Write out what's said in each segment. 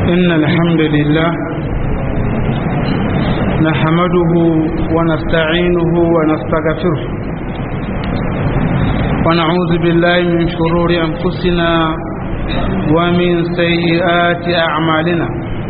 إن الحمد لله نحمده ونستعينه ونستغفره ونعوذ بالله من شرور أنفسنا ومن سيئات أعمالنا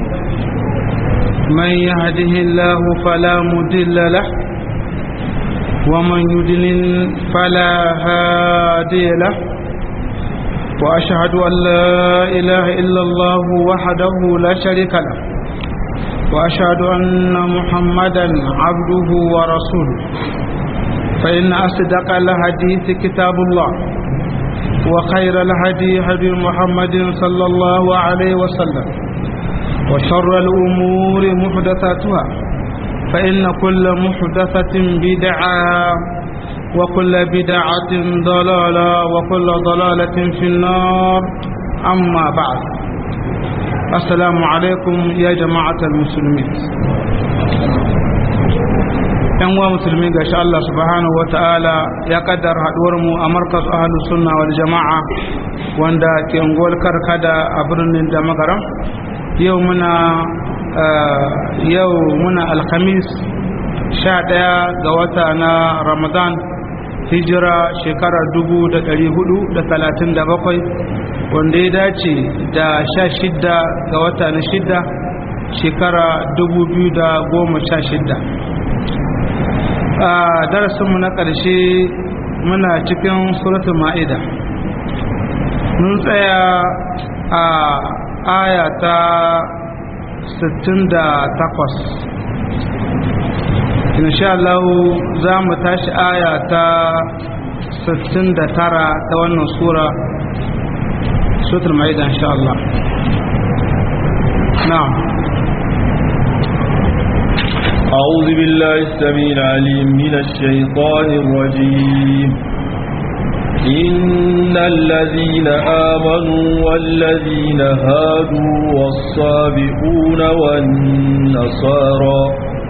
من يهده الله فلا مضل له ومن يضلل فلا هادي له وأشهد أن لا إله إلا الله وحده لا شريك له وأشهد أن محمدا عبده ورسوله فإن أصدق الحديث كتاب الله وخير الهدي هدي محمد صلى الله عليه وسلم وشر الأمور محدثاتها فإن كل محدثة بدعة وكل بدعة ضلالة وكل ضلالة في النار أما بعد السلام عليكم يا جماعة المسلمين yan uwa musulmi ga sha Allah subhanahu wa ta'ala ya kaddar haduwar mu a markas ahlus sunna wal jama'a wanda ke ungwar karkada a birnin da magaram yau muna yau muna alhamis sha ɗaya ga wata na ramadan hijira shekara dubu da ɗari hudu da talatin da bakwai wanda ya dace da sha shidda ga wata na shidda shekara dubu biyu da goma sha shidda a darasinmu na ƙarshe muna cikin suratul ma'ida mun tsaya a aya ta 68 insha Allah za mu tashi aya ta 69 ta wannan sura suratul ma'ida insha Allah na'am أعوذ بالله السميع العليم من الشيطان الرجيم إن الذين آمنوا والذين هادوا والصابئون والنصارى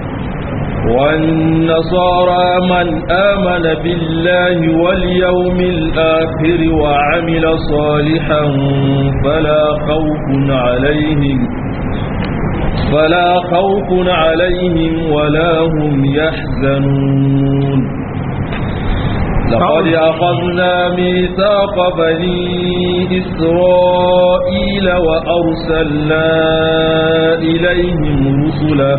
والنصارى من آمن بالله واليوم الآخر وعمل صالحا فلا خوف عليهم فلا خوف عليهم ولا هم يحزنون لقد أخذنا ميثاق بني إسرائيل وأرسلنا إليهم رسلا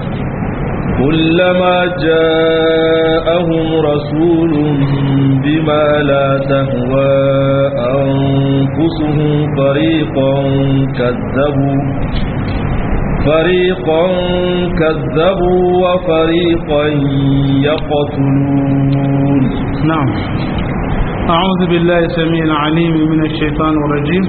كلما جاءهم رسول بما لا تهوى أنفسهم فريقا كذبوا فريقا كذبوا وفريقا يقتلون نعم أعوذ بالله السميع العليم من الشيطان الرجيم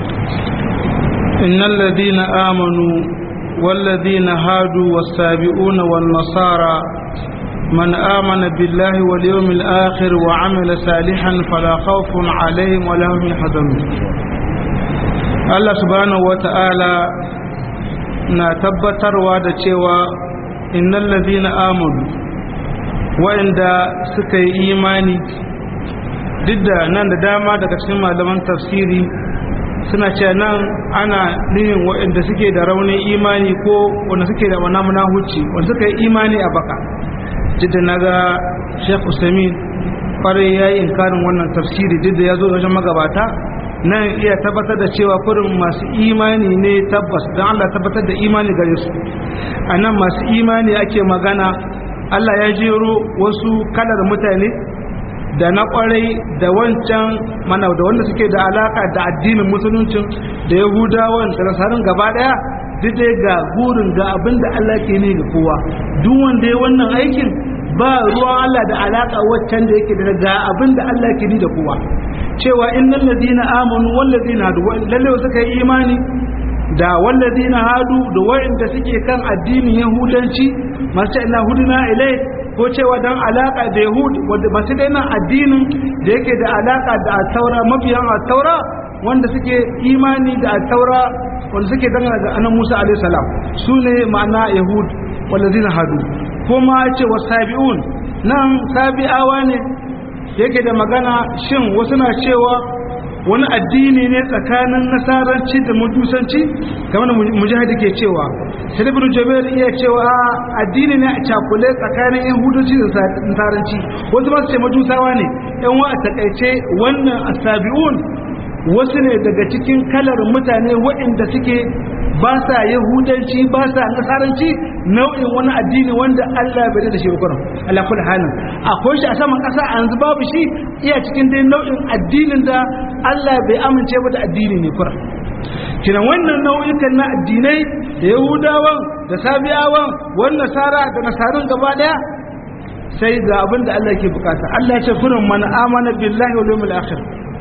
إن الذين آمنوا والذين هادوا والسابئون والنصارى من آمن بالله واليوم الآخر وعمل صالحا فلا خوف عليهم ولا هم يحزنون الله سبحانه وتعالى na tabbatarwa da cewa innal ladina amanu wa'inda suka yi imani duk da nan da dama daga cikin malaman tafsiri suna cewa nan ana nihin wa'inda suke da raunin imani ko wanda suke da wana huci wanda suka yi imani a baka jidda na ga shek usamin kwarai ya yi inkarin wannan tafsiri duk da ya zo wajen magabata nan iya tabbatar da cewa kurin masu imani ne tabbas don Allah tabbatar da imani gare su a nan masu imani ake magana Allah ya jero wasu kalar mutane da na kwarai da wancan mana da wanda suke da alaka da addinin musuluncin da yahudawan da nasarin gaba daya duk dai ga burin ga abin da Allah ke ne ga kowa duk wanda ya wannan aikin ba ruwan Allah da alaka waccan da yake da ga abin da Allah ke ni da kowa cewa innal ladina amanu wal ladina hadu lalle suka yi imani da wal ladina hadu da wa'inda suke kan addinin yahudanci masu ina huduna ilai ko cewa dan alaka da yahud wanda ba su da nan addinin da yake da alaka da taura mabiyan taura wanda suke imani da taura wanda suke dangana ga annabi Musa alaihi salam sune ma'ana yahud wal ladina hadu kuma ce wasabi'un nan sabi'awa ne yake da magana shin wasu na cewa wani addini ne tsakanin nasaranci da majusanci kamar mujahidi ke cewa sai ibn jubair iya cewa addini ne a cakule tsakanin yahudanci da nasaranci wasu ba su ce majusawa ne yan wa a takaice wannan asabi'un wasu ne daga cikin kalar mutane waɗanda suke ba sa yahudanci ba sa nasaranci nau'in wani addini wanda Allah bai da shi ba kuran Allah kula halin akwai shi a saman ƙasa a yanzu babu shi iya cikin dai nau'in addinin da Allah bai amince ba da addini ne kuran kina wannan nau'ikan na addinai da yahudawan da sabiyawan wannan nasara da nasarun gaba daya sai ga abin da Allah ke bukata Allah ya ce kurin man amana billahi wal yawmil akhir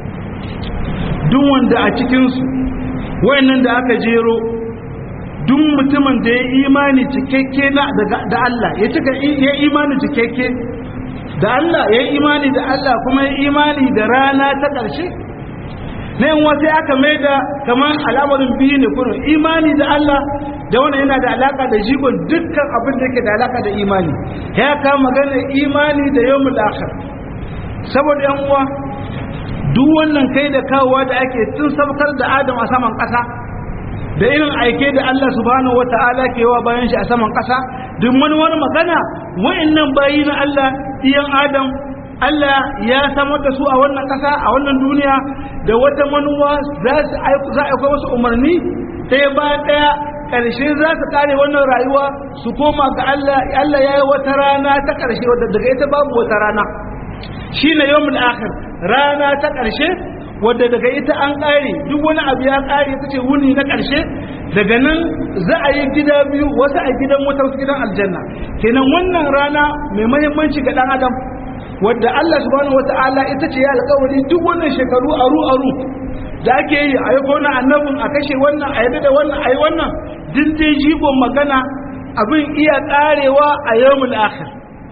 duk wanda a cikin su wayannan da aka jero duk mutumin da ya imani cikakke na da Allah ya cika ya imani cikakke da Allah ya imani da Allah kuma ya imani da rana ta ƙarshe na yin wasu aka mai da kamar al'amarin biyu ne kuma imani da Allah da wani yana da alaka da jigon dukkan abin da yake da alaka da imani ya kama magana imani da yau akhir saboda yan uwa duk wannan kai da kawowa da ake tun sabkar da adam a saman ƙasa da irin aike da Allah subhanahu wata'ala ke yawa bayan shi a saman ƙasa duk wani wani magana wa'annan bayi na Allah iyan adam Allah ya samar da su a wannan ƙasa a wannan duniya da wata manuwa za a aika wasu umarni ɗaya bayan ɗaya ƙarshe za su ƙare wannan rayuwa su koma ga Allah Allah ya yi wata rana ta ƙarshe wadda daga ita babu wata rana shi ne yawmul akhir rana ta ƙarshe wadda daga ita an ƙare duk wani abu ya ƙare ta ce wuni na ƙarshe daga nan za a yi gida biyu wasu a gidan wata wasu gidan aljanna kenan wannan rana mai mahimmanci ga ɗan adam wadda Allah subhanahu wata'ala ita ce ya alƙawari duk wannan shekaru aru aru da ake yi a yi kona annabin a kashe wannan a yadda da wannan a yi wannan din dai jigon magana abin iya ƙarewa a yawmul akhir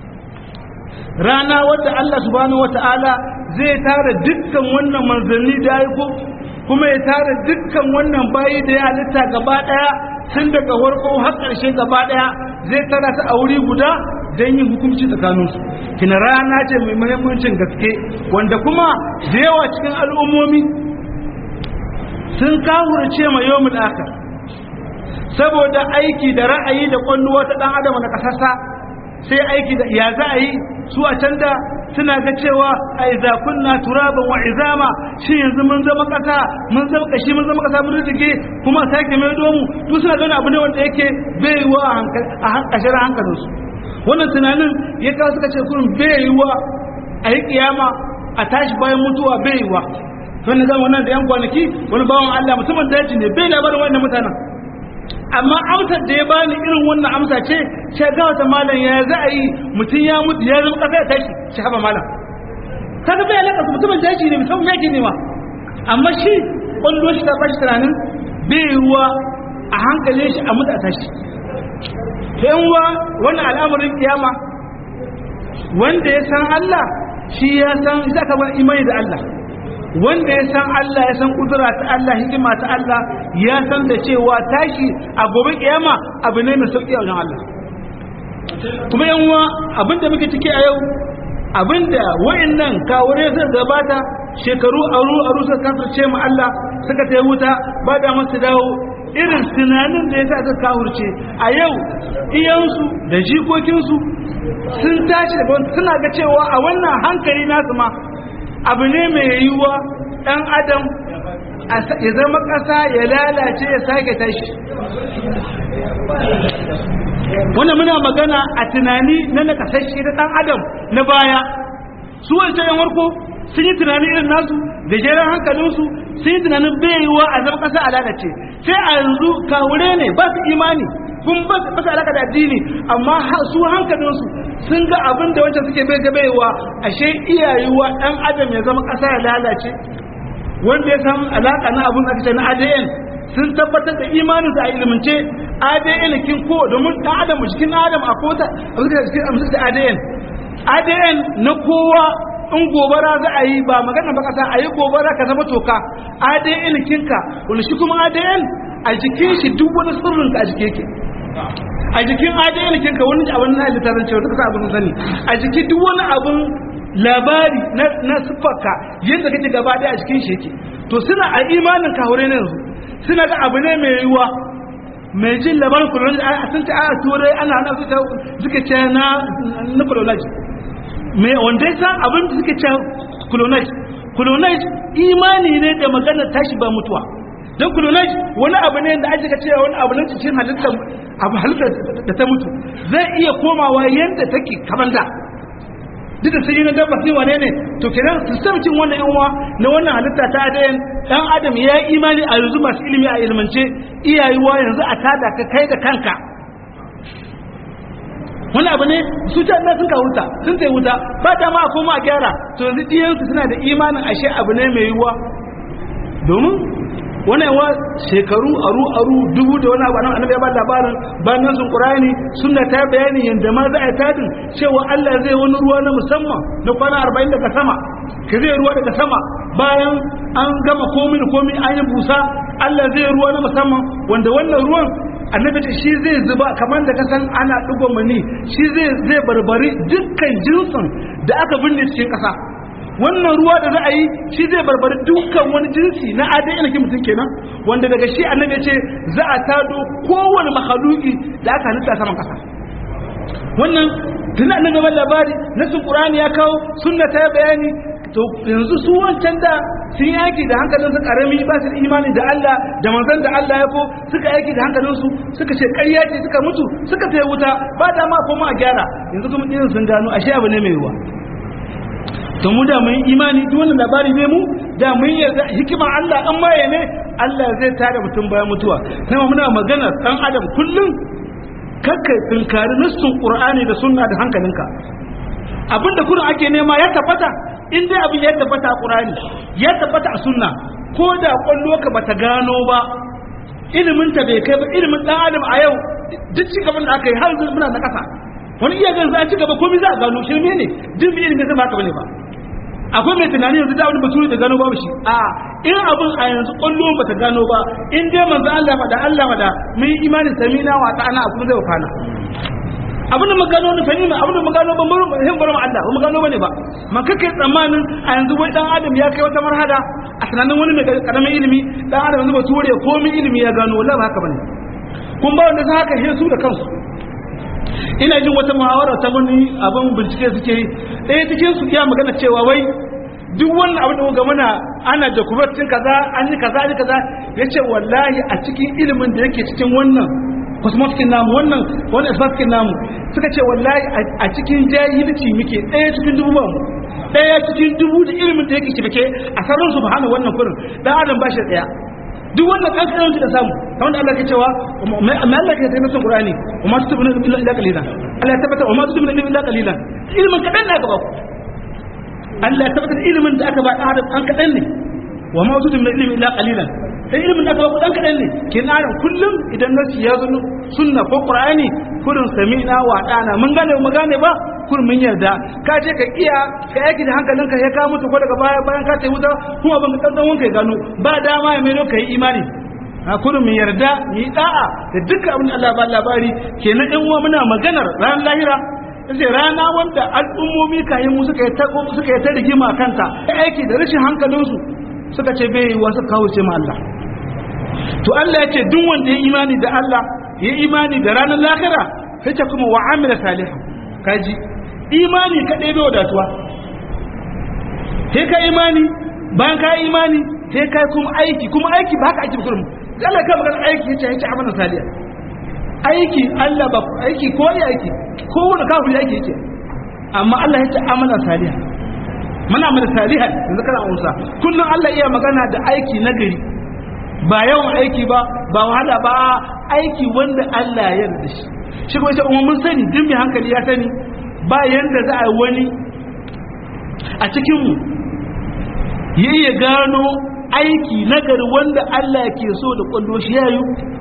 rana wadda Allah subhanahu wata'ala zai tara dukkan wannan manzanni da aiko kuma ya tara dukkan wannan bayi da ya halitta gaba daya tun daga farko har ƙarshe gaba daya zai tara ta a wuri guda don yin hukunci tsakaninsu kina rana ce mai muhimmancin gaske wanda kuma da yawa cikin al'ummomi sun kawurce ma yawmul akhir saboda aiki da ra'ayi da kwalluwa ta dan adam na kasasa sai aiki da ya za a yi su a can da suna ga cewa a iza kunna turaban wa izama shi yanzu mun zama kasa mun zama kashi mun zama kasa mun rike kuma a sake mai domu duk suna gani abu ne wanda yake bai yiwa a hankashar hankalinsu wannan tunanin ya kawo suka ce kurin bai yiwa a yi kiyama a tashi bayan mutuwa bai yiwa wani zama wannan da yan kwanaki wani bawan Allah musamman daji ne bai labarin wannan mutanen amma amsar da ya bani irin wannan amsa ce sai ga wata malam ya za a yi mutum ya mutu ya zama kasa ya tashi shi haba malam kaga bai alaka mutumin daji ne musamman yake ne ma amma shi kwallo shi ta bashi tunanin bai yiwuwa a hankalin shi a mutu a tashi to yan uwa wannan al'amarin kiyama wanda ya san Allah shi ya san za ka bar imani da Allah wanda ya san Allah ya san kudura ta Allah hikima ta Allah ya san da cewa tashi a gobe kiyama abu ne mai sauki a wajen Allah kuma yan uwa abinda muke ciki a yau abinda wayannan kawure suka gabata shekaru aru aru suka kafirce mu Allah suka tayi wuta ba da masu dawo irin tunanin da ya sa suka kawurce a yau iyansu da jikokinsu sun tashi da suna ga cewa a wannan hankali nasu ma abu ne mai yiwuwa ɗan adam ya zama ƙasa ya lalace ya sake tashi wannan muna magana a tunani na nakasashe da ɗan adam na baya su wancan yan warko sun yi tunani irin nasu da jeran hankalinsu sun yi tunanin baiwa a zama ƙasa a lalace sai a yanzu kawure ne ba su imani kun ba su alaka da addini amma su hankalinsu sun ga abin da wancan suke bai baiwa ashe iyayewa ɗan adam ya zama ƙasa ya lalace wanda ya samu alaka na abin aka ce na ADN sun tabbatar da imanin a ilimance ADN kin ko domin ɗan adam jikin adam a kota a cikin da ADN ADN na kowa in gobara za a yi ba magana ba kasa a yi gobara ka zama toka ADN kinka wani shi kuma ADN a jikin shi duk wani sirrin ka a jike ke a jikin ADN kinka wani abin na littafin cewa duka abin sani a jiki duk wani abin labari na siffarka yadda kake gaba daya a cikin shi yake to suna a imanin kahure ne yanzu suna ga abu ne mai yiwuwa mai jin labarin colonial a sun ta a turai ana hana su suka ce na na colonial mai wanda ya san abin da suka ce colonial colonial imani ne da magana tashi ba mutuwa don colonial wani abu ne da ake cewa wani abu ne cikin halittar abu halittar da ta mutu zai iya komawa yadda take kamar da duk da sai na dabba sai wane ne to kenan sistemcin wannan yan uwa na wannan halitta ta adayan dan adam ya yi imani a yanzu masu ilimi a ilmance iyayewa yanzu a tada ka kai da kanka wani abu ne su ta Allah sun ka wuta sun ta wuta ba ta ma a koma a gyara to yanzu diyansu suna da imanin ashe abu ne mai yiwuwa domin wani yawa shekaru aru aru dubu da wani abu nan annabi ya ba labarin bayan sun qur'ani sunna ta bayani yanda ma za a tadin cewa Allah zai wani ruwa na musamman na kwana 40 daga sama ka zai ruwa daga sama bayan an gama komai da komai an yi busa Allah zai ruwa na musamman wanda wannan ruwan annabi ce shi zai zuba kamar da kasan ana dugo mani shi zai zai barbari dukkan jinsin da aka binne cikin kasa wannan ruwa da za a yi shi zai barbari dukkan wani jinsi na adai ina mutum kenan wanda daga shi annabi ce za a tado kowane mahaluki da aka halitta saman kasa wannan tun annabi ban labari nasin qur'ani ya kawo sunna ta bayani to yanzu su wancan da sun yi aiki da hankalin su karami ba su da imani da Allah da manzon da Allah ya ko suka aiki da hankalin su suka ce ƙarya ce suka mutu suka tayi wuta ba da ma koma a gyara yanzu kuma irin sun gano ashe abu ne mai ruwa to mu da mun imani duk wannan labari ne mu da mun yarda hikimar Allah an maye ne Allah zai tada mutum bayan mutuwa sai muna magana dan adam kullum kakkai tunkari nassun qur'ani da sunna da hankalinka abinda kurin ake nema ya tabbata in dai abin ya tabbata a qur'ani ya tabbata a sunna ko da kwallo ka bata gano ba ilimin ta bai kai ba ilimin dan adam a yau duk ci gaban da aka yi har yanzu muna na kasa wani iya gan za a ci gaba komai za a gano shirme ne duk bi ilimin zai ba haka bane ba akwai mai tunani yanzu da wani basuri da gano babu shi a in abin a yanzu kwallo ba ta gano ba in dai manzo Allah faɗa Allah faɗa mun yi imanin samina wa ta'ana a kuma zai wakana abin da magano ne fani ma abin da magano ba mun hin bar Allah ba magano bane ba man kake tsammanin a yanzu wai dan adam ya kai wata marhada a tunanin wani mai karamin ilimi dan adam yanzu ba ture komai ilimi ya gano wallahi ba haka bane kun ba wanda za haka su da kansu ina jin wata muhawara ta wani abin bincike suke yi ɗaya cikin su iya magana cewa wai duk wannan abin da ga muna ana dokumentin kaza an yi kaza an yi kaza yace wallahi a cikin ilimin da yake cikin wannan cosmetics namu wannan wannan asbaskin namu suka ce wallahi a cikin jahilci muke ɗaya cikin dubu ba mu ɗaya cikin dubu da ilimin da yake shirke a sarrin subhanahu wannan kurin dan adam ba shi ɗaya duk wannan kankanin da samu kamar da Allah ke cewa amma Allah ke taimaka Qur'ani wa ma tutubuna illa illa qalilan Allah ya tabbata wa ma tutubuna illa qalilan ilmin kadan da aka ba ku Allah ya tabbata ilmin da aka ba da Adam an kadan ne wa ma tutubuna illa qalilan sai ilmin da aka ba ku dan kadan ne kin adam kullum idan nasi ya zo sunna ko Qur'ani kurin sami'na wa dana mun gane mun gane ba kun mun yarda ka je ka iya ka yaki da hankalinka ya ka mutu ko daga baya bayan ka tayi wuta kuma ban ka dan wanka ya gano ba dama ya mai ka yi imani a kudu mu yarda mu yi da'a da dukkan abin da Allah ba labari kenan in uwa muna maganar ran lahira sai rana wanda al'ummomi kayan mu suka yi ta suka yi ta rigima kanta aiki da rashin hankalinsu suka ce bai yi wasu kawo ce ma Allah to Allah ya ce duk wanda ya imani da Allah ya imani da ranar lahira sai ta kuma wa amila salihan kaji imani kaɗai bai wadatuwa sai ka imani bayan ka imani sai ka kuma aiki kuma aiki ba haka aiki ba kurum Allah ka magana aiki yace yace amana saliya aiki Allah ba aiki ko ya aiki ko wanda kafiri aiki yake amma Allah yace amana saliha muna amana saliha yanzu kana unsa kullun Allah iya magana da aiki na gari ba yawan aiki ba ba wahala ba aiki wanda Allah ya yarda shi shi kuma sai mun sani duk mai hankali ya sani ba yanda za a wani a cikin mu ya iya gano aiki nagari wanda Allah ke so da kwallo shi yayu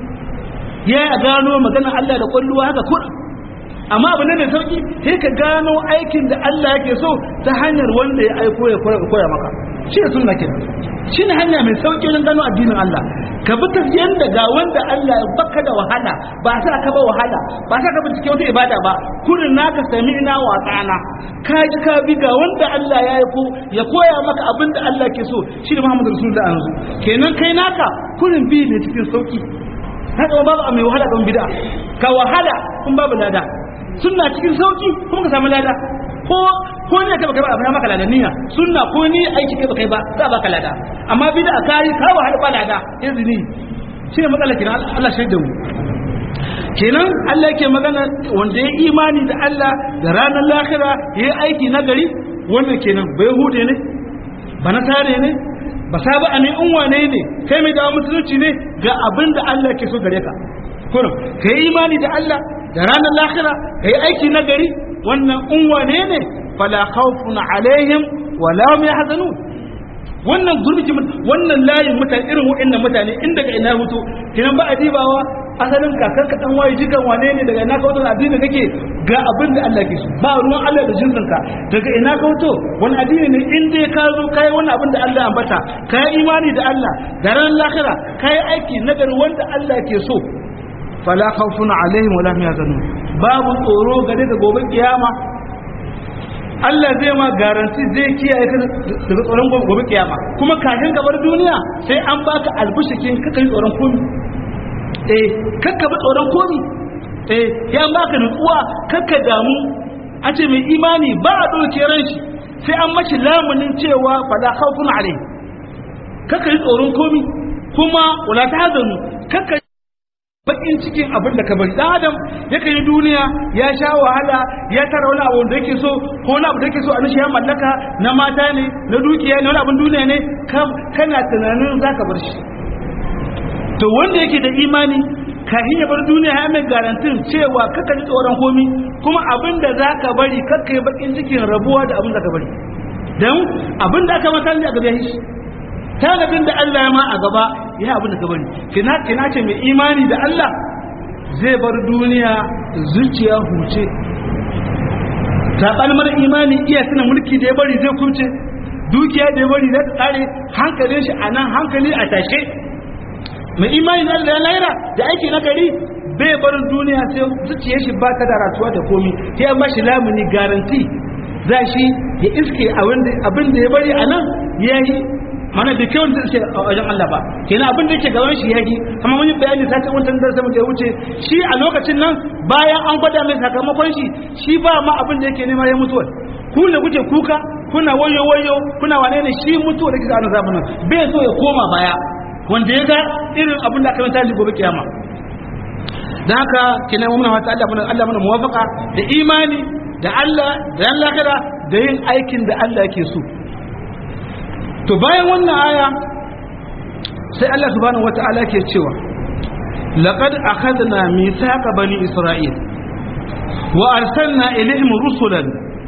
ya gano magana Allah da kwallo haka kur amma abu ne mai sauki sai ka gano aikin da Allah yake so ta hanyar wanda ya aiko ya koya maka shi ne sunna kenan shine hanya mai sauki wajen gano addinin Allah ka bi tafiyan da ga wanda Allah ya baka da wahala ba sa ka ba wahala ba sa ka bincike wata ibada ba kurin naka sami ina wa tsana ka ji ka bi ga wanda Allah ya yi ko ya koya maka abin da Allah ke so shi da Muhammadu Rasulullah anzu kenan kai naka kurin bi ne cikin sauki haka babu a mai wahala don bid'a ka wahala kun babu lada sunna cikin sauki kuma ka samu lada ko ko ne ka baka ba abin maka lada niyya sunna ko ni aiki kai baka ba za baka lada amma bid'a kai ka wahala ba lada izini shi ne matsalar kina Allah shaida mu kenan Allah yake magana wanda ya imani da Allah da ranar lahira ya yi aiki na gari wannan kenan bai hude ne ba na tare ne ba saba ne in wane ne kai mai dawo musulunci ne ga abin da Allah ke so gare ka kurum ka yi imani da Allah da ranar lahira ka yi aiki na gari wannan in wane ne fala khawfun alaihim wala hum yahzanun wannan gurbi wannan layin mutane irin waɗannan mutane in daga ina hutu kinan ba a dibawa asalin kakar ka dan waye jikan wane ne daga ina ka wato addini kake ga abin da Allah ke so ba ruwan Allah da jinsin ka daga ina ka wato wani addini ne in dai ka zo kai wani abin da Allah ambata kai imani da Allah da ran lahira kai aiki nagari wanda Allah ke so fala khawfun alaihim wala hum yahzanun babu tsoro gare da gobe kiyama Allah zai ma garanti zai kiyaye ka daga tsoron gobe kiyama kuma kafin ka bar duniya sai an baka albishikin kaka yi tsoron komi eh kakka bi tsoron komi eh ya baka nutsuwa kakka damu a ce mai imani ba a ɗauke ran shi sai an mashi lamunin cewa fada khawfun alai kakka yi tsoron komi kuma wala ta hazanu kakka bakin cikin abin da ka bari dan adam yake yi duniya ya sha wahala ya tara wani abu da yake so ko wani abu da yake so a nishi ya mallaka na mata ne na dukiya ne wani abin duniya ne kana tunanin zaka bar shi to wanda yake da imani kafin ya bar duniya ya mai garantin cewa kaka ji tsoron komi kuma abin da zaka bari kakka yi bakin cikin rabuwa da abin da ka bari dan abin da aka mata ne a gaba shi tanadin da Allah ya ma a gaba ya abin da ka bari kina kina ce mai imani da Allah zai bar duniya zuciya huce ta mara imani iya tuna mulki da ya bari zai kubce dukiya da ya bari zai tsare hankalin shi a nan hankali a tashe mai imani da Allah ya laira da aiki na gari bai bar duniya sai zuciyar shi ba ta da ratuwa da komi sai an bashi lamuni garanti za shi ya iske abin da ya bari a nan ya yi mana da kyau da ce a wajen Allah ba kenan abin da yake gaban shi yaki amma mun yi bayani sai wancan darasa mu da ya wuce shi a lokacin nan bayan an gwada mai sakamakon shi shi ba ma abin da yake nema ya mutuwa ku ne kuke kuka kuna wayo wayo kuna wane ne shi mutuwa da kika annabi nan bai so ya koma baya wanda ya ga irin abin da aka manta shi gobe kiyama dan haka kenan mun fata Allah mun Allah mun muwafaqa da imani da Allah da Allah da yin aikin da Allah yake so to bayan wannan aya sai Allah subhanahu wata'ala ke cewa laqad akhadna mithaqa bani isra'il wa arsalna ilayhim rusulan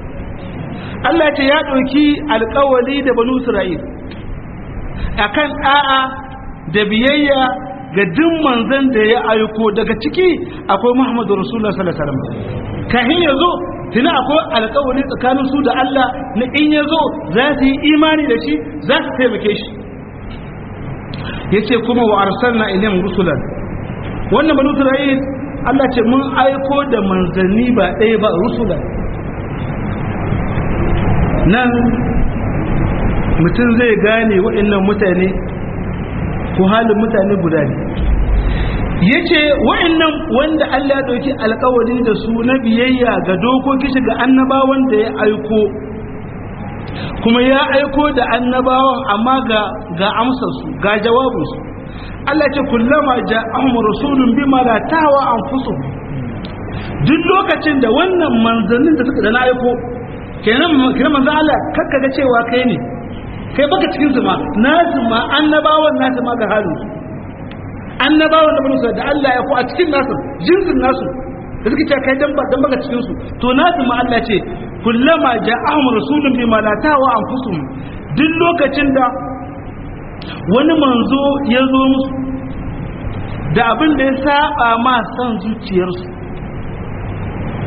Allah ce ya dauki alƙawari da bani isra'il akan a'a da biyayya ga duk manzon da ya aiko daga ciki akwai Muhammadu Rasulullah sallallahu alaihi wasallam kahin yazo tuna akwai alkawari tsakanin su da Allah na in ya zo za su yi imani da shi za su taimake shi ya ce kuma wa arsalna ilim rusulan wannan banu isra'il Allah ce mun aiko da manzanni ba ɗaya ba rusulan nan mutum zai gane waɗannan mutane ko halin mutane guda ne ya ce wa'annan wanda Allah ya ɗauki alkawari da su na biyayya ga dokoki shi ga annabawan da ya aiko kuma ya aiko da annabawan amma ga ga amsarsu ga jawabinsu Allah ce kullama ja'ahum rasulun bima la tawa anfusuhum duk lokacin da wannan manzannin da suka da na aiko kenan kenan manzo Allah kakka ga cewa kai ne kai baka cikin su ma nasu ma annabawan nasu ma ga halin su annabawan da banu da Allah ya ko a cikin nasu jinsin nasu da suka ce kai dan dan baka cikin su to nasu ma Allah ce kullama ja'ahum rasulun bima la tawa anfusuhum duk lokacin da wani manzo ya zo musu da abin da ya saba ma san zuciyarsu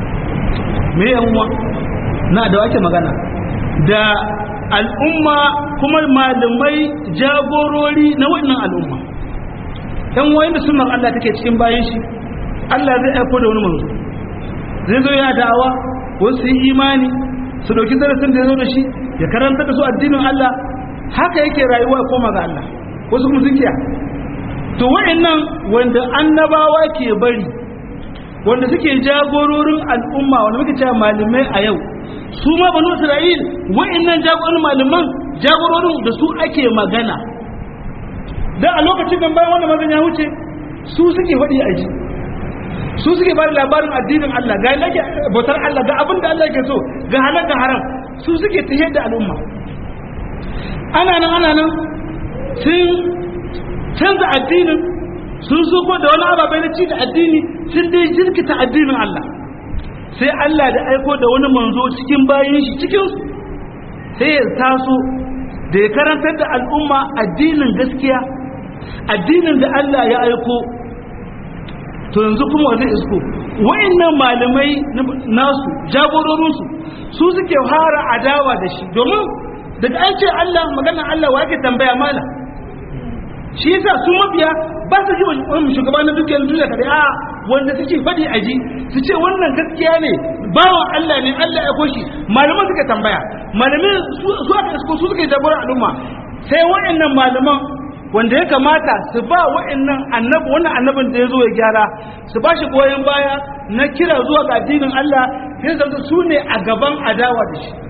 me yanwa na da wake magana da al'umma kuma malamai jagorori na wannan al'umma yan wayan da sunan Allah take cikin bayan shi Allah zai aiko da wani manzo zai zo ya da'awa wasu yi imani su dauki darasin da ya zo da shi ya karanta da su addinin Allah haka yake rayuwa ya koma ga Allah wasu kuma sun kiya to wa'annan wanda annabawa ke bari wanda suke jagororin al'umma wanda muke cewa malamai a yau su ma banu Isra'il wa'annan jagororin malaman jagororin da su ake magana da a lokacin nan bayan wanda mazan ya wuce su suke faɗi a ji su suke ba da labarin addinin Allah ga yake bautar Allah ga abin da Allah ke so ga halal ga haram su suke tahiyar da al'umma ana nan ana nan sun canza addinin sun so da wani ababai na ci da addini sun dai jirkita addinin Allah sai Allah da aiko da wani manzo cikin bayan shi cikin su sai ya taso da ya karantar da al'umma addinin gaskiya addinin da Allah ya aiko to yanzu kuma zai isko wa'annan malamai nasu jagororinsu su suke fara adawa da shi domin daga an ce Allah maganar Allah wa yake tambaya mala shi yasa su mabiya ba su ji wani shugaba na dukkan duniya kare a wanda suke faɗi a ji su ce wannan gaskiya ne bawan Allah ne Allah ya koshi malaman suka tambaya malamin su aka isko su suke jagoran al'umma sai wa'annan malaman wanda ya kamata su ba wa'annan annabi wannan annabin da ya zo ya gyara su ba shi goyon baya na kira zuwa ga addinin Allah sai zanta su ne a gaban adawa da shi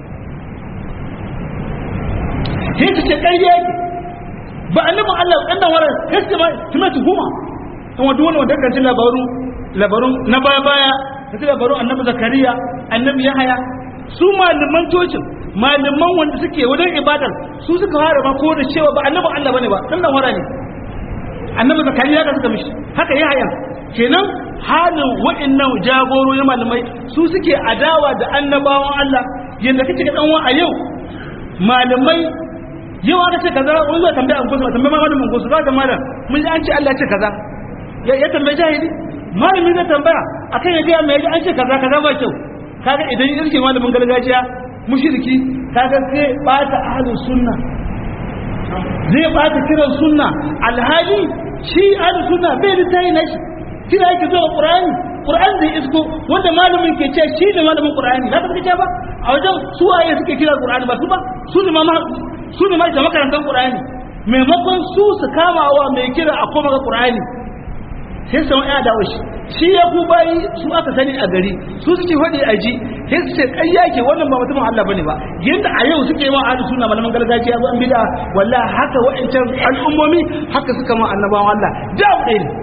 sai su ce ƙarya yake ba annabin Allah ɗan nan warar sai su ma su mai tuhuma in wanda wani wanda kan ci labaru labarun na baya baya ta labarun annabi zakariya annabi yahaya su malaman tocin malaman wanda suke wajen ibadar su suka fara ma ko da cewa ba annabin Allah bane ba dan nan wara ne annabi zakariya ka suka mishi haka yahaya kenan halin wa'annan jagorori malamai su suke adawa da annabawan Allah yanda kake ga dan a yau malamai yau aka ce kaza wani zai tambaya an kusa tambaya malamin an kusa za malam mun ji an ce Allah ya ce kaza ya tambaye jahili malamin zai tambaya akan ya ga mai an ce kaza kaza ba kyau kaga idan yake malamin gargajiya mushriki kaga sai bata ahlus sunna zai bata kiran sunna alhali shi ahlus sunna bai da tayi na shi kira yake zuwa qur'ani qur'an zai isko wanda malamin ke ce shi ne malamin qur'ani da ka ce ba a wajen su waye suke kira qur'ani ba su ba su ne ma su ne ma da makarantar qur'ani maimakon su su kamawa mai kira a koma ga qur'ani sai su ya dawo shi shi ya ku bayi su aka sani a gari su suke faɗi a ji sai su ce ƙarya ke wannan ba mutumin Allah bane ba yadda a yau suke ma ahlus sunna malaman gargajiya zo an bid'a wallahi haka wa'ancan al'ummomi haka suka ma annabawan Allah da abu ɗaya ne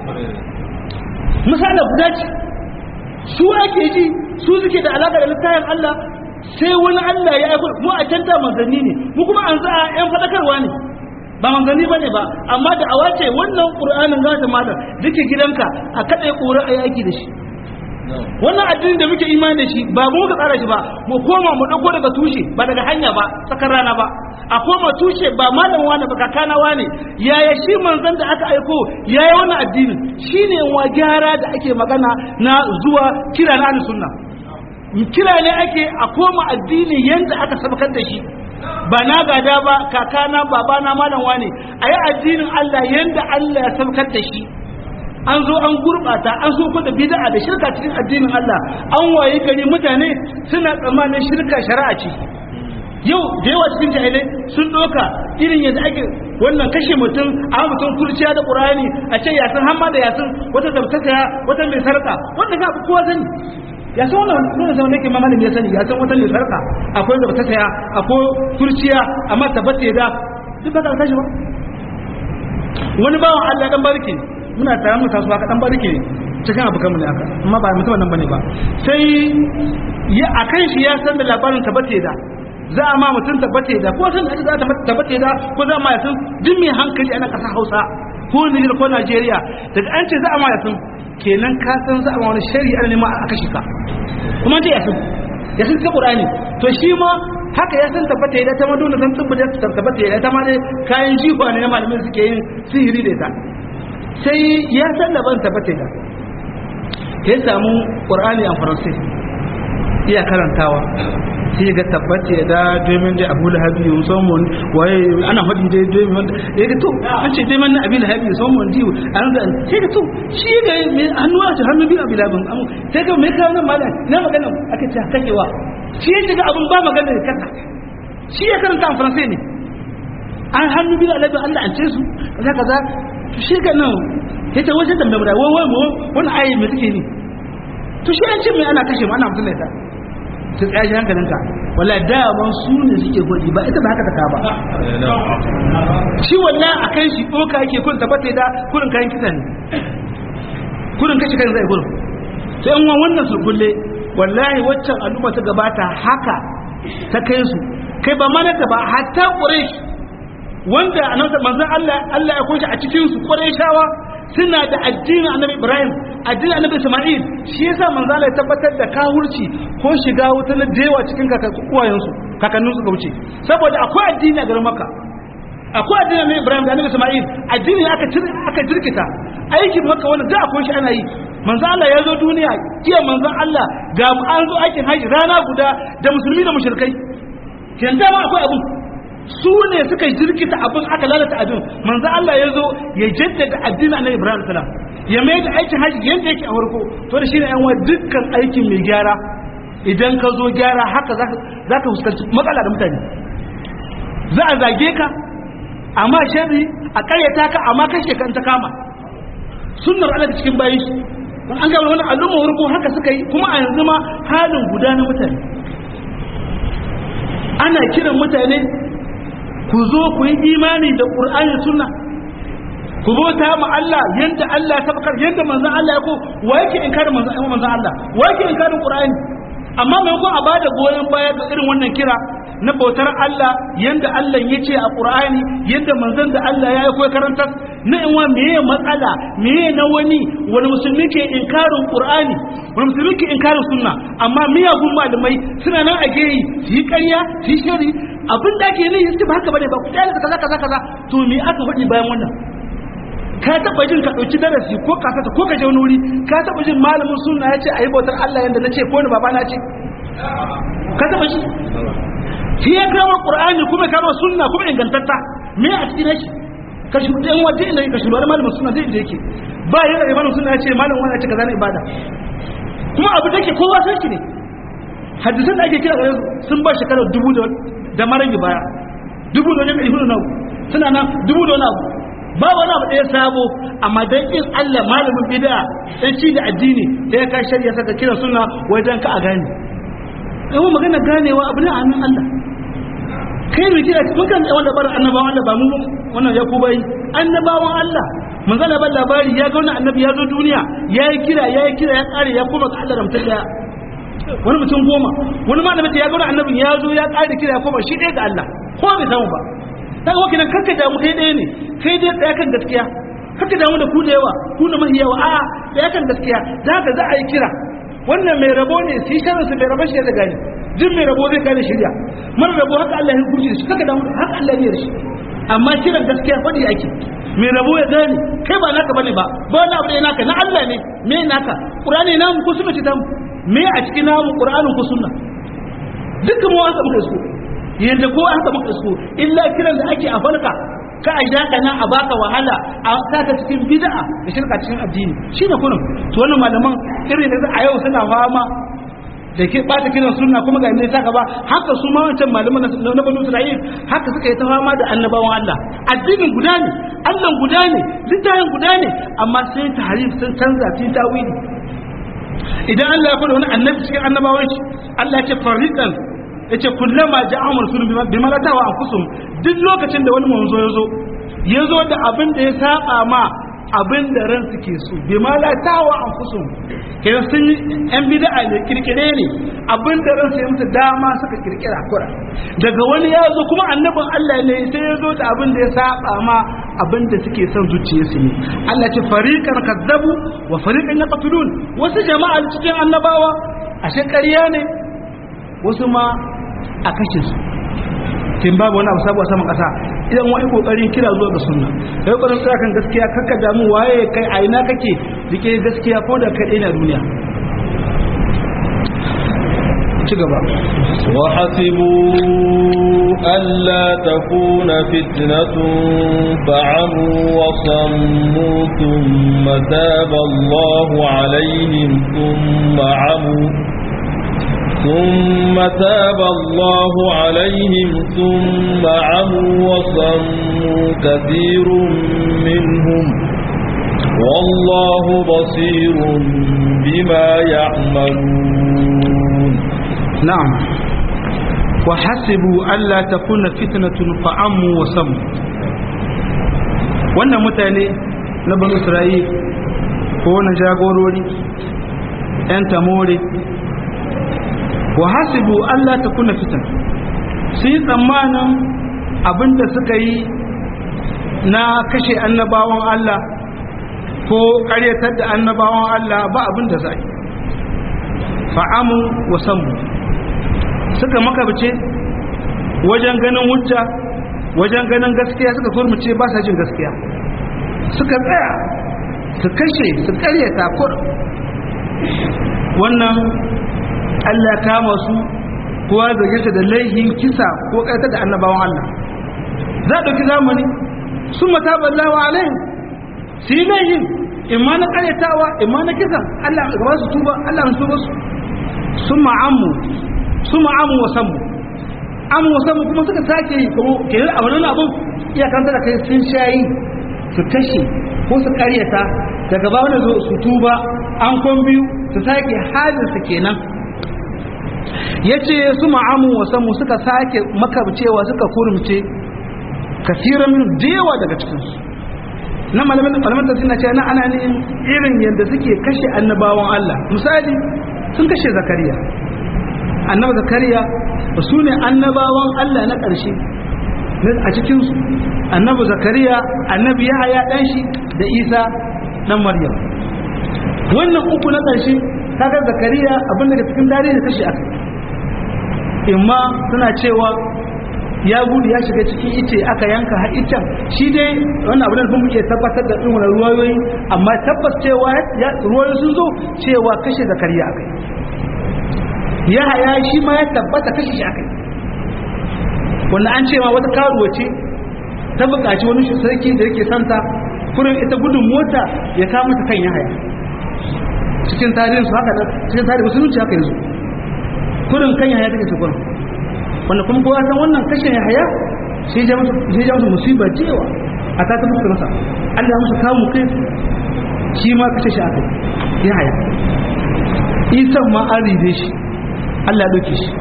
misali guda ce su ake ji su suke da alaka da littafin Allah sai wani Allah ya aiko mu a canta manzanni ne mu kuma an za a yan faɗakarwa ne ba manzanni bane ba amma da awa ce wannan qur'anin za ta malam duke gidanka a kada ƙura a yaki da shi wannan addini da muke imani da shi ba mu muka tsara shi ba mu koma mu dauko daga tushe ba daga hanya ba tsakar rana ba a koma tushe ba malam wani ba kakana wani yaya shi manzon da aka aiko yaya wannan addinin shine wa gyara da ake magana na zuwa kira na ahlus sunna kira ne ake a koma addini yanda aka sabakar da shi ba na gada ba kakana babana malam wane a yi addinin Allah yanda Allah ya sabakar da shi an zo an gurbata an so da bid'a da shirka cikin addinin Allah an waye gari mutane suna tsammanin shirka shari'a ce yau da yawa cikin jahilai sun doka irin yadda ake wannan kashe mutum a mutum kurciya da qur'ani a ce yasin hamma da yasin wata zabtaka wata mai sarka wanda ga kowa sani ya san wannan wannan zaman nake mamalin ya sani ya san wata mai sarka akwai zabtaka akwai kurciya amma tabbata da duk ba ka tashi ba wani bawan Allah dan barke muna tare mu tasowa ka dan barke cikin abu kanmu ne aka amma ba mutum nan bane ba sai ya akan shi ya san da labarin tabbata da za a ma mutum tabbata da ko san da za ta tabbata da ko za ma yasin duk mai hankali a na ƙasar Hausa ko Niger ko Najeriya daga an ce za a ma yasin kenan ka san za a ma wani shari'a ne ma aka shika kuma ce yasin yasin ta Qur'ani to shi ma haka ya san tabbata da ta maduna san tabbata da tabbata da ta ma dai kayan jifa ne na malamin suke yin sihiri da ita sai ya san da ban tabbata da ya samu Qur'ani a Faransai iya karantawa sai ga tabbace da domin da abu lahabi musamman waye ana faɗi dai domin wanda ya ga to an ce domin na abu lahabi musamman diwo an da sai ga to shi ga mai hannu a hannu biyu abu lahabin amu sai ga mai kawo nan malam na magana aka ce kakewa shi ya shiga abin ba magana da kasa shi ya karanta a faransai ne an hannu biyu alabi Allah an ce su kaza kaza shi ga nan ya ce wajen tambaye mu da wai wai wani ayi mai take ne to shi an ce mai ana kashe mu ana mutum da ta tsaye hankalinka wala daman su ne suke gwaji ba ita ba haka ta ba shi wannan a kan shi ɗoka yake kun tabbata da kurin kayan kisa ne kurin kashe kan zai kurin sai yan wannan su kulle wallahi waccan al'umma ta gabata haka ta kai su kai ba mana ta ba hatta quraish wanda annabi manzon Allah Allah ya kunshi a cikin su qurayshawa suna da addinin annabi Ibrahim addinin annabi Isma'il shi yasa manzo Allah ya tabbatar da kahurci ko shiga wuta na dewa cikin kakannin su kakannin su wuce saboda akwai addini a garin Makka akwai addinin annabi Ibrahim da annabi Isma'il addini aka aka jirkita aikin Makka wanda da akwai shi ana yi manzo Allah ya zo duniya kiyan manzo Allah ga an zo aikin haji rana guda da musulmi da mushrikai kin da ma akwai abu su ne suka jirkita abin aka lalata abin manzo Allah ya zo ya jaddada addinin Annabi Ibrahim salam ya mai da aikin haji yanda yake a farko to da shine yan dukkan aikin mai gyara idan ka zo gyara haka za ka fuskanci matsala da mutane za a zage ka amma sharri a karyata ka amma kashe kan ta kama sunnar Allah cikin bayi don an gaba wani al'umma farko haka suka yi kuma a yanzu ma halin guda na mutane ana kiran mutane ku zo ku yi imani da ƙur'ani sunna ku bauta ma Allah yanda Allah ta bakar yanda manzon Allah ya ko wa yake inkarin manzon manzon Allah wa yake inkarin ƙur'ani amma mai ko a bada goyon baya ga irin wannan kira na bautar Allah yanda Allah ya ce a ƙur'ani yanda manzon da Allah ya yi ko karantar na in wa meye matsala meye na wani wani musulmi ke inkarin ƙur'ani wani musulmi ke inkarin sunna amma miyagun malamai suna nan a geyi su yi ƙarya su yi shari abin da ake yi su ba haka bane ba ku tsaya da kaza kaza kaza to me aka faɗi bayan wannan ka taɓa jin ka ɗauki darasi ko ka sata ko ka je wani wuri ka taɓa jin malamin sunna ya ce a yi bautar Allah yanda na ce ko ni baba na ce ka taɓa shi shi ya kawo qur'ani kuma kawo sunna kuma ingantatta me a cikin shi ka shi ɗan waje inda ka shi wani malamin sunna zai da yake ba yi da malamin sunna ya ce malamin wani ya ce kaza na ibada kuma abu da ke kowa san shi ne hadisan da ake kira gare sun ba shekarar dubu da marangi baya dubu da wajen ɗari hudu na suna nan dubu da wani abu ba wani abu ɗaya sabo amma dan in Allah malamin bid'a dan ci da addini da ya kai shari'a saka kira suna wajen ka a gane yau magana ganewa abu ne a hannun Allah kai mai kira mun kan wanda bar annabawan Allah ba mu wannan ya ku bai annabawan Allah mun zana ban labari ya ga wannan annabi ya zo duniya ya yi kira ya yi kira ya kare ya koma ga Allah da mutum daya wani mutum goma wani ma da ya ga wannan annabin ya zo ya kare kira ya koma shi ɗaya ga Allah ko bai samu ba daga wakil nan kakka damu kai ɗaya ne kai dai tsaya kan gaskiya kakka damu da ku da yawa ku da mahi yawa a'a tsaya kan gaskiya da haka za a yi kira wannan mai rabo ne su yi sharar su mai rabon shi ya gane duk mai rabo zai gane shirya mara rabo haka Allah ya hukunci da shi kakka damu haka Allah ya shi amma kiran gaskiya faɗi ake mai rabo ya gane kai ba naka bane ba ba wani abu ne naka na Allah ne me naka Qur'ani namu ko sunna ce ta me a cikin namu Qur'anin ko sunna dukkan mu haka muka so yanda ko haka muka so illa kiran da ake a farka ka a shaka nan a baka wahala a saka cikin bid'a da shirka cikin addini shine kullum to wannan malaman irin da a yau suna fama da ke bata kiran sunna kuma ga ne saka ba haka su ma wancan malaman na banu Isra'il haka suka yi ta fama da annabawan Allah addinin guda ne Allah guda ne littafin guda ne amma sai tahrif sun canza sun tawili idan Allah ya faɗa wani annabi cikin annabawan shi Allah ya ce fariqan yace kullama ja'ahum rasulun bima la tawa anfusum duk lokacin da wani manzo yazo yazo da abin da ya saba ma abin da ran suke so bima la tawa anfusum kenan sun yan bid'a ne kirkire ne abin da ran sai musu dama suka kirkira kura daga wani yazo kuma annabin Allah ne sai yazo da abin da ya saba ma abin da suke son zuciyarsu ne Allah ce fariqan kazzabu wa fariqan yaqtulun wasu jama'a cikin annabawa ashe ƙarya ne wasu ma a kashe su kin babu wani abu sabu a saman kasa idan wani kokarin kira zuwa ga sunna kai kokarin tsaya kan gaskiya kakka damu waye kai a ina kake rike gaskiya ko da kai na duniya ci gaba وحسبوا ألا تكون فتنة فعموا وصموا ثم تاب الله عليهم ثم عموا ثم تاب الله عليهم ثم عموا وصموا كثير منهم والله بصير بما يعملون نعم وحسبوا ألا تكون فتنة فعموا وسموا wannan mutane na banu isra'il ko na jagorori 'yan tamore wa hasibu Allah ta kuna fitan su yi tsammanin abinda suka yi na kashe annabawan Allah ko karyatar da annabawan Allah ba abinda za yi fa'amu wa sammu suka makabce wajen ganin hujja wajen ganin gaskiya suka turmuce ba sa jin gaskiya suka tsaya su kashe su karyata kur wannan Allah ya kama su kowa zage su da laihin kisa ko ƙartar da annabawan Allah za a ɗauki zamani sun mata ballawa alaihim su yi laihin imma na ƙaryatawa imma na kisan Allah gaba su tuba Allah su tuba su sun ma'amu sun ma'amu wa sammu amu wa sammu kuma suka sake yi kuma ke a wani abin iyakanta da kai sun shayi su kashe ko su ƙaryata daga ba wani zo su tuba an kwan biyu su sake hajjinsu kenan ya ce su ma'amu wasanmu suka sake makabcewa suka kurumce kasiran min dewa daga cikinsu na malamin tafsir na ce na ana ne irin yadda suke kashe annabawan Allah misali sun kashe zakariya annaba zakariya su ne annabawan Allah na ƙarshe a cikinsu annabi zakariya annabi yahaya ɗan shi da isa ɗan maryam wannan uku na ƙarshe kaga zakariya abin da cikin dare da kashe aka imma suna cewa ya gudu ya shiga cikin ice aka yanka har icen shi dai wannan abin da kuma ke tabbatar da irin ruwayoyi amma tabbas cewa ruwayoyi sun zo cewa kashe zakariya aka ya haya shi ma ya tabbata kashe shi aka wanda an cewa wata karuwa ce ta buƙaci wani sarki da yake santa kurin ita gudun mota ya kama ta kan ya haya cikin tarihin su haka cikin tarihin musulunci haka yanzu kurin kan yaya take su kurin wanda kuma kowa san wannan kashe yaya sai ja musu sai ja musu musiba cewa a ta ta musu masa Allah ya musu kawo kai shi ma kashe shi aka yaya isan ma an ribe shi Allah ya dauke shi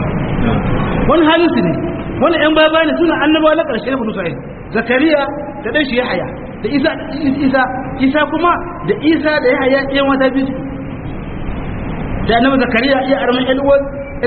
wani halin su ne wani yan baba ne suna annabawa na karshe na Musa Zakariya da dan shi Yahaya da Isa Isa Isa kuma da Isa da Yahaya ɗayan wata biyu da annabi zakariya ya arman alwar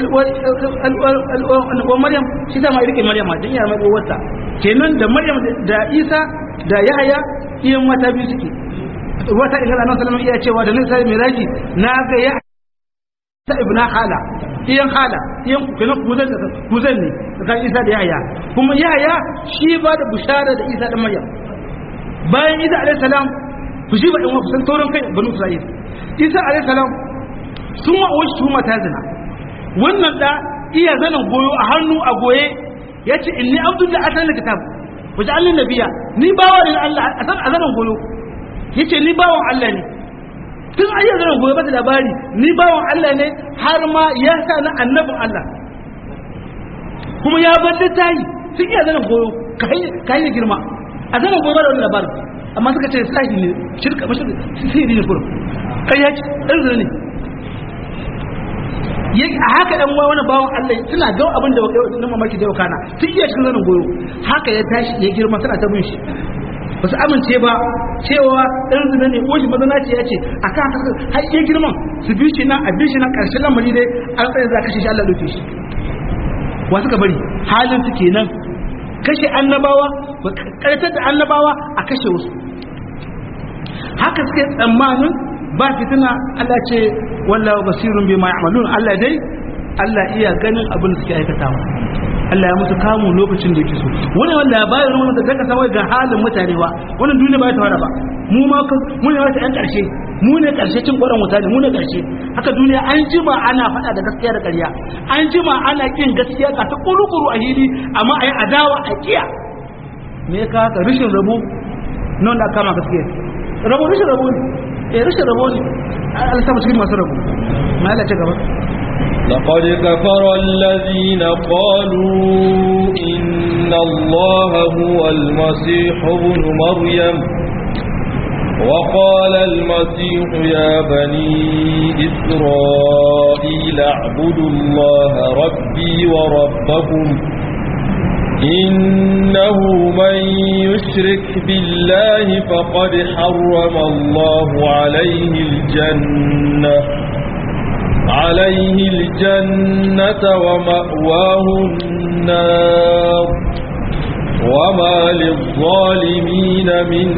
alwar maryam shi ta ma rike maryam dan ya arman uwarta kenan da maryam da isa da yahaya iyan mata biyu suke wata ingala annabi sallallahu alaihi iya cewa da nan sai miraji na ga ya ta ibna hala iyan hala iyan kenan kuzan kuzan ne kan isa da yahaya kuma yahaya shi ba da bushara da isa da maryam bayan isa alaihi salam ku shi ba in wa kusan tauran kai banu isra'il isa alaihi salam sun ma'awar shi ta zina wannan da iya zanen goyo a hannu a goye ya ce in ni abdul da asalin kitab wajen allin nabiya ni bawa ne Allah a san a zanen goyo ya ce ni bawan Allah ne tun ayyar zanen goyo ba ta labari ni bawan Allah ne har ma ya sa na annabin Allah kuma ya bar da tayi sun iya zanen goyo ka yi girma a zanen goyo ba da wani labarin amma suka ce sahi ne shirka mashi sihiri ne kurum kai ya ce ɗan zane ne a haka ɗan uwa wani bawan Allah suna ga abin da na mamaki da yau kana tun iya cikin zanen goyo haka ya tashi ya girma tana ta bin shi ba su amince ba cewa ɗan zina ne ko shi mazana ce ya ce a kan haka har iya girman su bi shi nan a bi shi nan ƙarshen lamari dai an tsaye za kashe shi Allah ɗauke shi wa suka bari halin su kenan kashe annabawa ba ƙarfatar da annabawa a kashe wasu haka suka yi tsammanin ba fitina Allah ce wallahu basirun bima ya'malun Allah dai Allah iya ganin abin da suke aikatawa Allah ya musu kamu lokacin da yake so wani wanda bayan ruwan da zaka samu ga halin mutane ba wannan duniya ba ta fara ba mu ma mu ne wata yan karshe mu ne karshe cin kwaran wuta ne mu ne karshe haka duniya an jima ana faɗa da gaskiya da ƙarya an jima ana kin gaskiya ka ta kurukuru a hili amma ayi adawa a kiya me ka haka rishin rabo nan da kama gaskiya rabo rishin rabo ne eh rishin rabo ne Allah ta cikin masu rabo ma Allah ta gaba لقد كفر الذين قالوا إن الله هو المسيح ابن مريم وقال المسيح يا بني إسرائيل اعبدوا الله ربي وربكم إنه من يشرك بالله فقد حرم الله عليه الجنة عليه الجنة ومأواه النار وما للظالمين من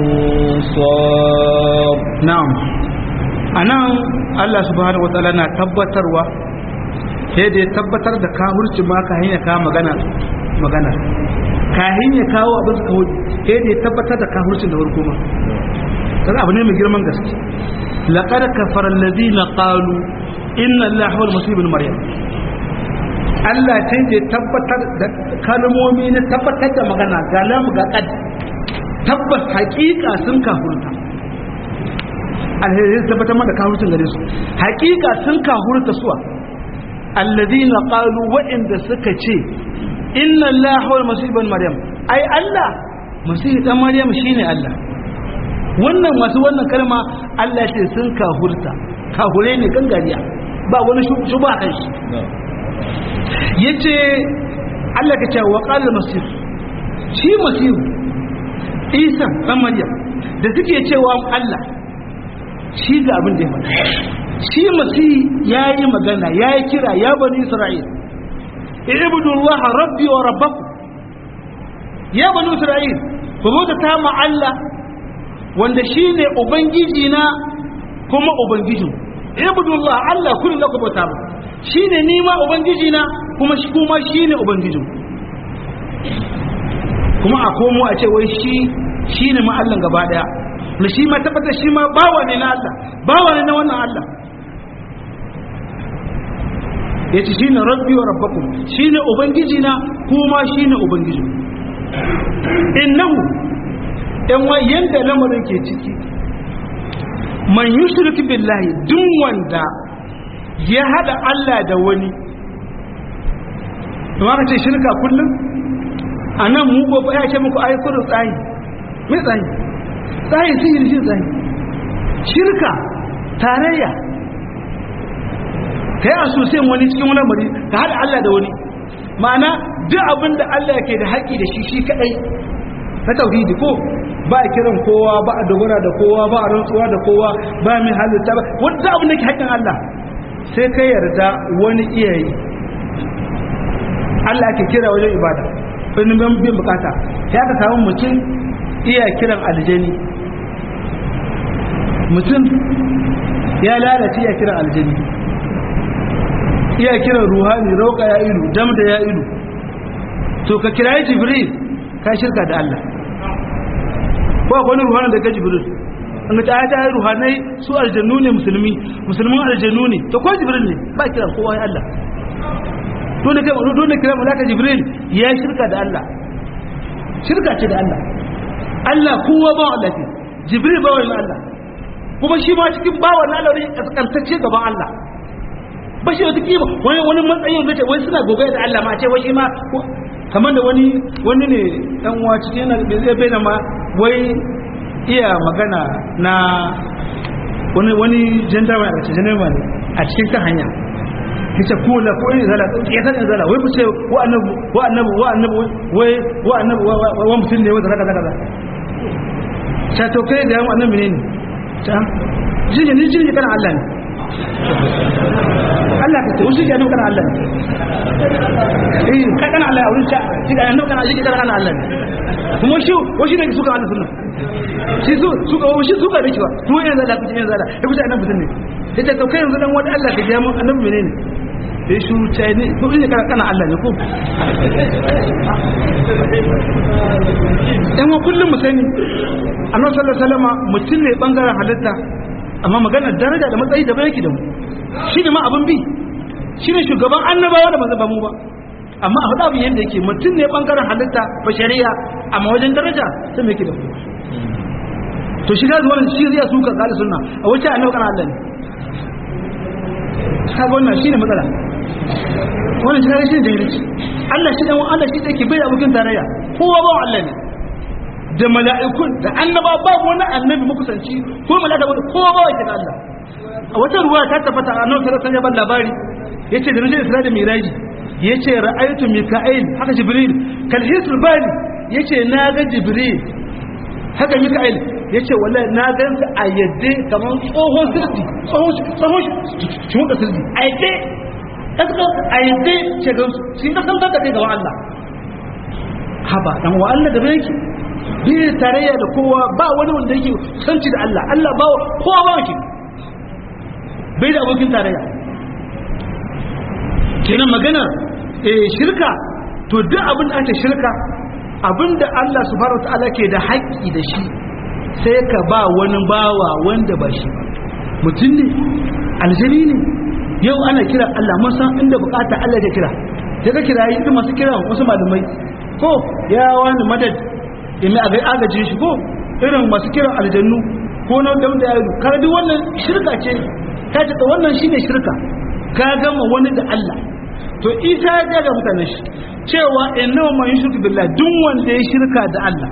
أنصار na'am anan Allah subhanahu wataala na tabbatarwa sai da ya tabbatar da kafirci ma ka hanya ka magana magana kahin ya kawo abin su kawo sai da ya tabbatar da kafircin da farko ma kaga abu ne mai girman gaske laqad kafara alladhina qalu inna allaha huwal masih ibn maryam Allah sai da ya tabbatar da kalmomi na tabbatar da magana ga lam ga qad tabbas hakika sun kafurta alheri tabbatar mana kafurcin gare su hakika sun kafurta suwa alladhina qalu wa'inda suka ce inna allaha huwal masih ibn maryam ai Allah masih dan maryam shine Allah wannan masu wannan kalma Allah ce sun kafurta kahure ne gangariya ba wani shuba kan shi yace Allah ka ce wa qala masih shi masih Isa dan maryam da suke cewa Allah shi ga abin da ya faɗa shi masih yayi magana yayi kira ya bani Isra'il ibudullah rabbi wa rabbakum ya bani Isra'il ku bauta ta ma Allah wanda shi ne ubangiji na kuma ubangijin ibudullah Allah kullum da ku bauta ba shi ne nima ubangiji na kuma shi kuma shi ne ubangijin kuma a komo a ce wai shi shi ne ma Allah gaba daya da shi ma tabbatar shi ma bawa ne na Allah bawa ne na wannan Allah ya ce shi ne rabbi wa rabbakum shi ne ubangiji na kuma shi ne ubangijin innahu yan wa yanda lamarin ke ciki man yushrik billahi duk wanda ya hada Allah da wani kuma ka ce shirka kullum a nan mu ko ya ce muku ayi kudu tsayi mai tsayi tsayi sihiri shi tsayi shirka tarayya ka yi asusiyan wani cikin wani lamari ka hada Allah da wani ma'ana duk abin da Allah ke da haƙi da shi shi kaɗai na tauhidi ko ba a kiran kowa ba a dogara da kowa ba a rantsuwa da kowa ba mai halitta ba wanda abin da ke haƙƙin Allah sai ka yarda wani iyayi Allah ke kira wajen ibada wani bin bukata ya ka samu mutum iya kiran aljani mutum ya lalace iya kiran aljani iya kiran ruhani rauka ya ilu dam da ya ilu to ka kirayi jibril ka shirka da Allah ko akwai wani ruhanin da ga jibril an ta ta yi ruhanai su aljannu ne musulmi musulmin aljannu ne to ko jibril ne ba kiran kowa ya Allah dole kai dole kira malaka jibril ya shirka da Allah shirka ce da Allah Allah kowa ba Allah ce jibril ba wani Allah kuma shi ma cikin bawa na Allah ne kaskantacce gaban Allah ba shi wata kima wani wani matsayin da ce wai suna gobe da Allah ma ce wai shi ma kamar da wani wani ne dan uwa cikin yana da zai bayyana ma wai iya magana na wani wani jandarma a cikin jandarma ne a cikin kan hanya kace ko la ko ne zala ya san zala wai ku ce wa annabi wa annabi wa annabi wai wa annabi wa mutum ne wanda kaza kaza ta to kai da mu annabi ne ta jini ni jini kana Allah ne Allah ka ce wasu ke annabi kana Allah ne eh ka kana Allah a wurin ta shi ga annabi kana shi kana Allah ne kuma shi wasu ne suka Allah sunna shi su suka wasu suka da kiwa to yanzu da kuce yanzu da ya kuce annabi sunne yace to kai yanzu dan wani Allah ka ji mu annabi menene ya shuru ta ne ko ne kana kana Allah ne ko dan wa kullum mu sani annabi sallallahu alaihi wasallam mutum ne bangaren halitta amma maganar daraja da matsayi da bai yake da mu shi ne ma abin bi shi ne shugaban annabawa da ba mu ba amma a faɗa abin yadda yake mutum ne bangaren halitta ba shari'a amma wajen daraja sai mai yake da mu to shi ga wannan shi zai suka kala sunna a wace annabi kana Allah ne kaga wannan shine matsala wannan shi shi da yake Allah shi dan Allah shi take bai abokin tarayya kowa ba Allah ne da mala'ikun da annaba babu wani annabi makusanci ko mala'ika ba kowa ba wake Allah a wata ruwa ta tabbata annabi sallallahu alaihi wasallam labari yace da rajul Isra da Miraji yace ra'aytu Mika'il haka Jibril kal hisr bali yace na ga Jibril haka Mika'il ya ce wala na gan su a yadda kamar tsohon sirdi tsohon shi muka sirdi a yadda a yadda ce gan su shi ka san kanka kai gaban Allah haba dan wa Allah da bai bi tarayya da kowa ba wani wanda yake sanci da Allah Allah ba kowa ba yake bai da abokin tarayya kenan magana eh shirka to duk abin da ake shirka abinda Allah subhanahu wa ta'ala ke da haƙƙi da shi sai ka ba wani bawa wanda ba shi mutum ne aljani ne yau ana kira Allah mun san inda bukata Allah ya kira sai ka kira yi masu kira wasu malamai ko ya wani madad ya mai agai agajin shi ko irin masu kiran aljannu ko na da wanda ya yi kar duk wannan shirka ce ka ce wannan shine shirka ka gama wani da Allah to isa ya ga mutane shi cewa innahu man yushriku billahi duk wanda ya shirka da Allah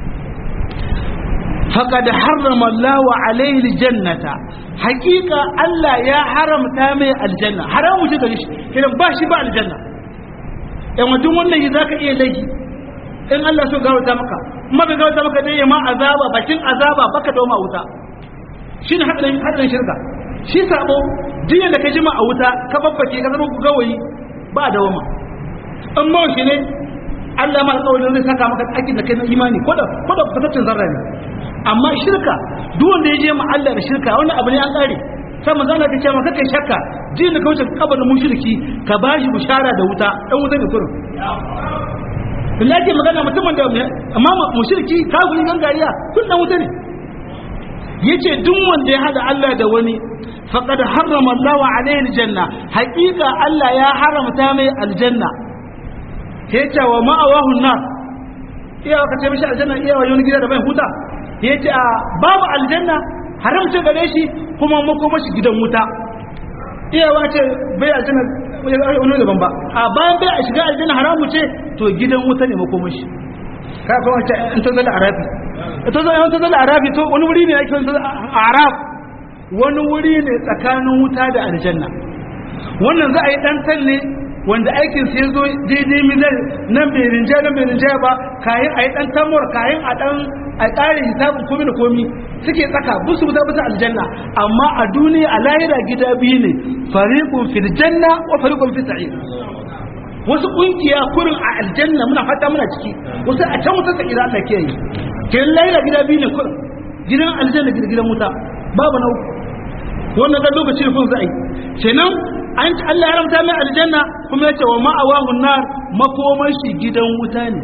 فقد حرم الله عليه الجنة حقيقة الله يا حرم تامي الجنة حرام وجد ليش كده باشي بقى الجنة يعني دون wannan zaka iya laifi in Allah so gawata maka kuma bai gawata maka dai ma azaba bakin azaba baka dawo ma wuta shine hadarin hadarin shirka shi sabo diya da ka jima a wuta ka babbake ka zama gawayi ba dawo ma amma shi ne Allah ma alƙawarin zai saka maka aikin da kai na imani ko da ko da fataccen zarra ne amma shirka duk wanda ya je ma Allah da shirka wannan abu ne an kare sai manzo Allah ya ce maka kai shakka jin da kauce kabarin mushriki ka bashi bishara da wuta dan wuta ne kurin billahi ke magana mutumin da amma mushriki kafiri gangariya kun dan wuta ne yace duk wanda ya hada Allah da wani faqad harrama Allahu alaihi aljanna haqiqa Allah ya haramta mai aljanna yace wa ma'awahu nar iya ka ce mishi aljanna iya wa wani gida da bai huta yace a babu aljanna haramta gare shi kuma makoma shi gidan wuta iya wace bai aljanna wani daban ba a bayan bai a shiga aljanna haramu ce to gidan wuta ne makoma shi ka kuma wace in ta zala arabi ta zala ta zala arabi to wani wuri ne ake wani arab wani wuri ne tsakanin wuta da aljanna wannan za a yi dan talle wanda aikin sai zo daidai mizan nan bai rinja nan bai rinja ba kayan a yi dan tamur kayan a dan a ƙarin hisabin komi da komi suke tsaka busu busa busa aljanna amma a duniya a lahira gida biyu ne fariqun fil janna wa fariqun fis sa'ir wasu kungiya kurin a aljanna muna fata muna ciki wasu a can wuta sa'ira Allah ke yi kin lahira gida biyu ne kurin gidan aljanna gidan wuta babu na uku wannan dan lokaci ne kun za a yi kenan an ci Allah ya ramta mai aljanna kuma ya ce wa ma'awahun nar makoman shi gidan wuta ne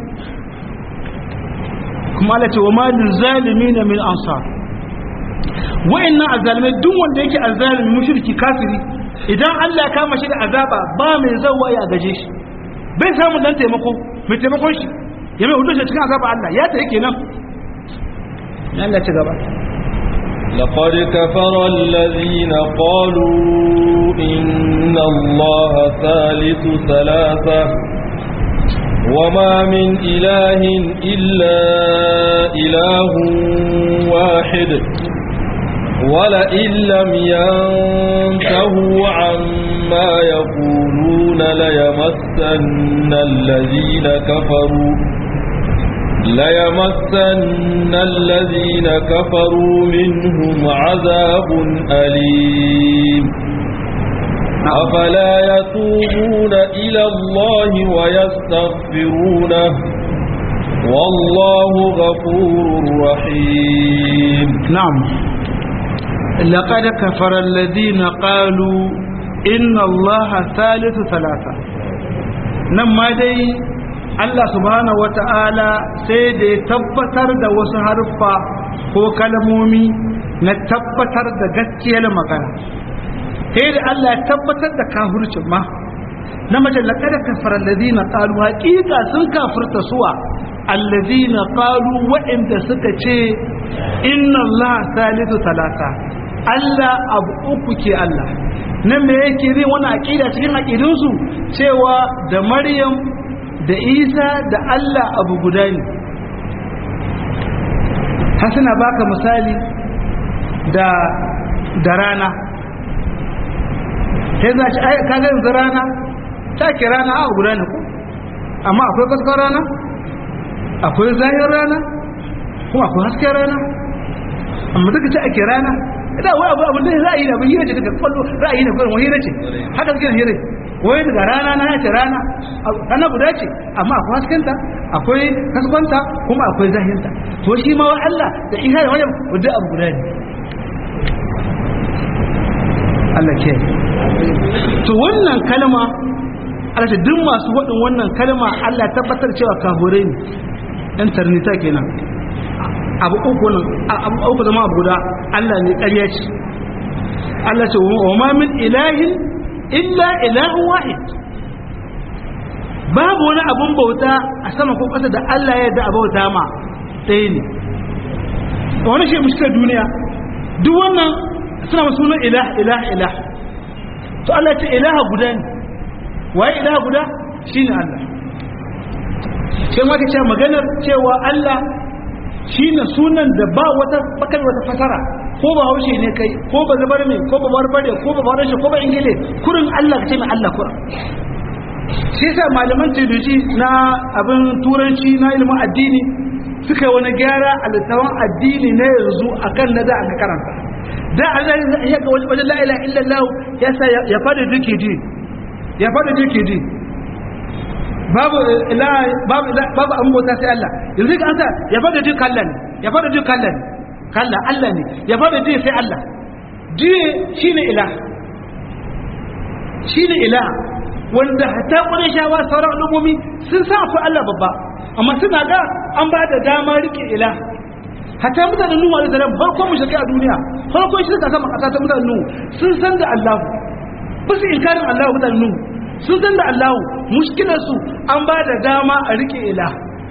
kuma Allah ce wa malin zalimi na min ansar wa'annan azalimai duk wanda yake azalimi mushriki kafiri idan Allah ya kama shi da azaba ba mai zawa ya gaje shi bai samu dan taimako mai taimakon shi ya mai hudu shi cikin azaba Allah ya ta yake nan ya Allah ci gaba لقد كفر الذين قالوا إن الله ثالث ثلاثة وما من إله إلا إله واحد ولئن لم ينتهوا عما يقولون ليمسن الذين كفروا ليمسن الذين كفروا منهم عذاب أليم أفلا يتوبون إلى الله ويستغفرونه والله غفور رحيم نعم لقد كفر الذين قالوا inna allaha thalithu thalatha nan ma dai Allah subhanahu wata'ala sai da ya tabbatar da wasu harfa ko kalmomi na tabbatar da gaskiyar magana sai da Allah ya tabbatar da kafircin ma na mace laqad kafara alladhina qalu haqiqa sun kafirta suwa alladhina qalu wa'inda suka ce inna Allah salisu talata Allah abu uku ke Allah nan me yake zai wani aqida cikin aqidunsu cewa da Maryam da Isa da Allah abu guda ne har suna baka misali da da rana sai za ci ai kaga yanzu rana ta ke rana a guda ne ko amma akwai kaskar rana akwai zahir rana kuma akwai hasken rana amma duka ce ake rana ita wai abu abin da ra'ayi da abin hira ce daga kwallo ra'ayi ne kuma hira ce haka suke hira wai daga rana na ce rana rana guda ce amma akwai haskenta akwai kaskwanta kuma akwai zahinta to shi ma wa Allah da isa da wajen wadda abu guda ne Allah ke to wannan kalma Allah ce duk masu waɗin wannan kalma Allah tabbatar cewa kafurai ne ɗan tarnita kenan abu uku nan abu uku zama abu guda Allah ne ƙarya ce Allah ce wa ma min ilahin illa ilahun wahid babu wani abun bauta a sama ko ƙasa da Allah ya da bauta ma ɗaya ne wani shi mushkar duniya duk wannan suna masu sunan ilah ilah ilah to Allah ce ilaha guda ne waye ilaha guda shine Allah sai ma ce maganar cewa Allah shine sunan da ba wata bakar wata fasara ko ba haushe ne kai ko ba zabar mai ko ba barbare ko ba barashe ko ba ingile kurin Allah ka ce mai Allah kurin shi yasa malaman teology na abin turanci na ilimin addini suka yi wani gyara a littafin addini na yanzu akan na da aka karanta da Allah ya ga wajen la ilaha illallah ya sa ya fada duke ji ya fada duke ji babu ila babu babu an bauta sai Allah yanzu ka anta ya fada duke kallan ya fada duke kallan kallan Allah ne ya fada duke sai Allah ji shine ilah shine ilah wanda hatta ƙwarai shawa sauran al'ummomi sun sa akwai Allah babba amma suna ga an ba da dama rike ila hatta mutanen nuhu alaihi salam farkon mushriki a duniya farkon shi da sama kasa ta mutanen nuhu sun san da Allah ba su inkarin Allah mutanen nuhu sun san da Allah mushkilar su an ba da dama a rike ila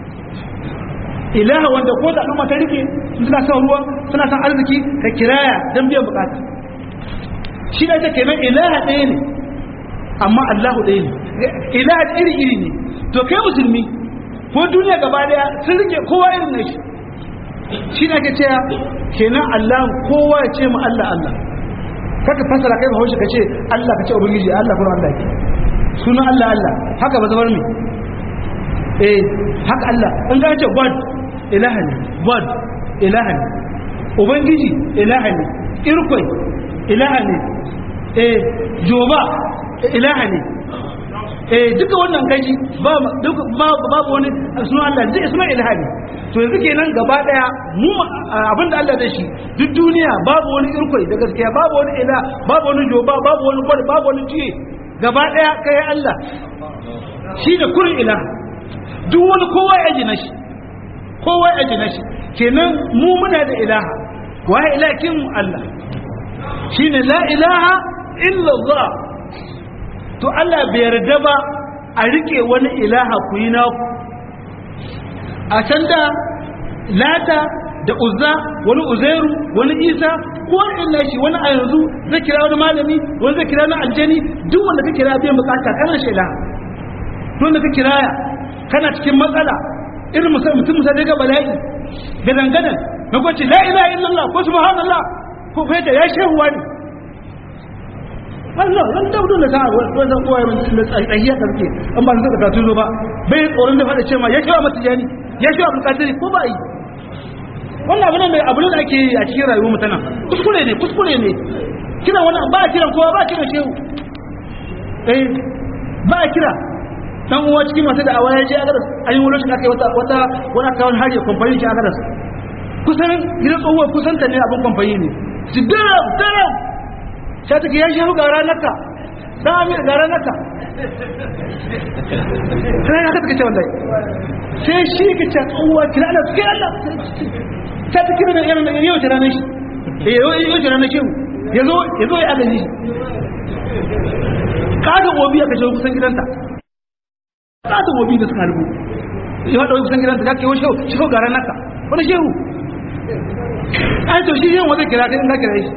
ilaha wanda ko da al'umma ta rike suna son ruwa suna son arziki ka kiraya don biyan bukata shi da take kenan ilaha ɗaya ne amma Allahu ɗaya ne ilaha iri iri ne to kai musulmi ko duniya gaba daya sun rike kowa irin na shi shi ne ake cewa kenan Allah kowa ya ce mu Allah Allah kaka fasara kai ba haushi ka ce Allah ka ce ubangiji Allah kuma Allah ke sunan Allah Allah haka ba zabar me eh haka Allah in ga ce God ilaha ne God ilaha ne ubangiji ilaha ne irkoi ilaha ne eh joba ilaha ne eh duka wannan gaji babu wani sunan Allah zai sunan ilaha ne to yanzu kenan gaba daya mu abinda Allah da shi duk duniya babu wani irkoi da gaskiya babu wani ila babu wani joba babu wani gwad babu wani jiye gaba daya kai Allah shi da kurin ilaha duk wani kowa ya jina shi kowa ya jina shi kenan mu muna da ilaha wa ilahin Allah shine la ilaha illa Allah to Allah bai yarda ba a rike wani ilaha ku yi naku a can da lata da uzza wani uzairu wani isa ko illa shi wani a yanzu zai kira wani malami wani zai kira na aljani duk wanda ka kira bai bukata kana shi ilaha don da ka kiraya kana cikin matsala irin mutum musa daga bala'i gadan gadan na kwace la ilaha illallah ko subhanallah ko kai ya shehuwa ne Allah ran da mutum da ka wannan kowa ya mutum da tsahiya karke an ba zai ka tuzo ba bai tsoron da fada cewa ya shawa mata jani ya shawa abul qadiri ko ba yi wannan abin da abin da ake a cikin rayuwar mu tana kuskure ne kuskure ne kira wannan ba a kiran kowa ba a kira shehu eh ba a kira dan uwa cikin masu da awa ya je agadas an yi wani shi aka yi wata wata wani aka wani hari kamfani shi agadas kusan gidan tsohuwar kusanta ne abin kamfani ne su daram daram sai take ya shafi ga ranarka dan amir ga ranaka sai haka take ce wallahi sai shi ka ce uwa kira Allah kira Allah ta ta kira da yana yau ta ranar shi eh yau yau ta ranar shi yazo yazo ya agaji kaga obi aka shigo kusan gidanta kaga obi da suka rubu ya wadda kusan gidanta ka kewa shehu shehu garan naka wani shehu an to shi yin wata kira kai in ka kira shi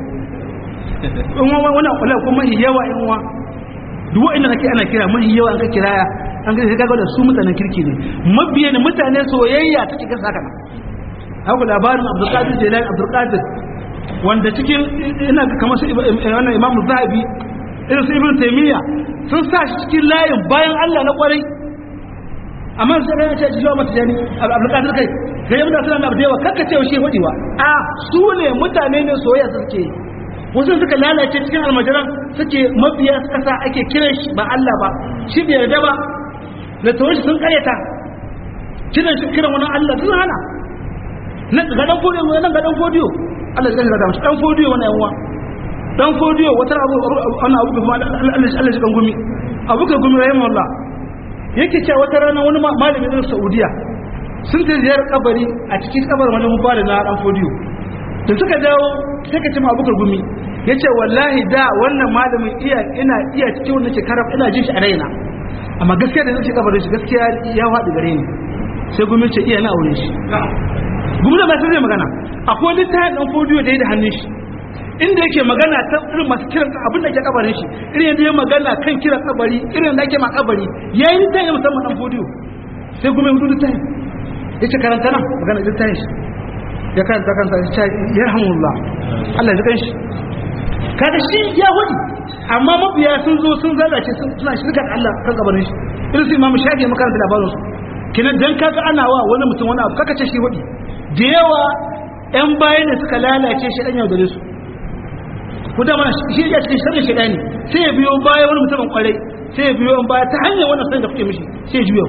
in wani wani kwallo kuma mahi yawa in wa duk wa'inda nake ana kira mahi yawa an ka kiraya an ka kaga da su mutanen kirki ne mabiya ne mutane soyayya take kan saka na haka labarin abdulkadir jelani abdulkadir wanda cikin ina kamar su wannan imam zahabi irin su ibn taymiya sun sa shi cikin layin bayan Allah na kwarai amma sai ran ce jiwa mata jani abdulkadir kai kai mun da sunan abdewa kakka ce shi hodiwa a su ne mutane ne soyayya suke wasu suka lalace cikin almajiran suke mabiya suka sa ake kiran shi ba Allah ba shi bai yarda ba da tawon shi sun karyata kiran shi kiran wani Allah sun hana na ga dan fodiyo nan ga dan fodiyo Allah ya ga shi dan fodiyo wani yawa dan fodiyo wata abu ana abu kuma Allah Allah shi kan gumi abu ka gumi rahimahullah yake cewa wata rana wani malami din Saudiya sun ta ziyarar kabari a cikin kabarin wani mubara na dan fodiyo da suka dawo sai ka ce ma abubakar gumi ya ce wallahi da wannan malamin iya ina iya cikin wannan shekarar ina jin shi a raina amma gaskiya da zai kabarin shi gaskiya ya faɗi gare ni sai gumi ce iya na aure shi gumi da masu zai magana akwai wani ta ɗan fodiyo da ya da hannun shi inda yake magana ta irin masu kiran abin da ke kabarin shi irin yadda ya magana kan kiran kabari irin da ake ma kabari ya yi ta yi musamman ɗan fodiyo sai gumi hudu ta yi ya ce karanta nan magana ta yi shi ya karanta kansa ya rahimullah Allah ya kanshi kada shi ya wadi amma mabiya sun zo sun zalace suna shirka da Allah kan gabanin shi irin su imamu shafi makaranta labarin su kinan dan kaga ana wa wani mutum wani abu kaka ce shi wadi da yawa yan bayan da suka lalace shi dan yaudare su ku da mana shi ya cikin sharrin shi ne sai ya biyo baya wani mutumin kwarai sai ya biyo baya ta hanyar wannan sanin da kuke mishi sai ya juyo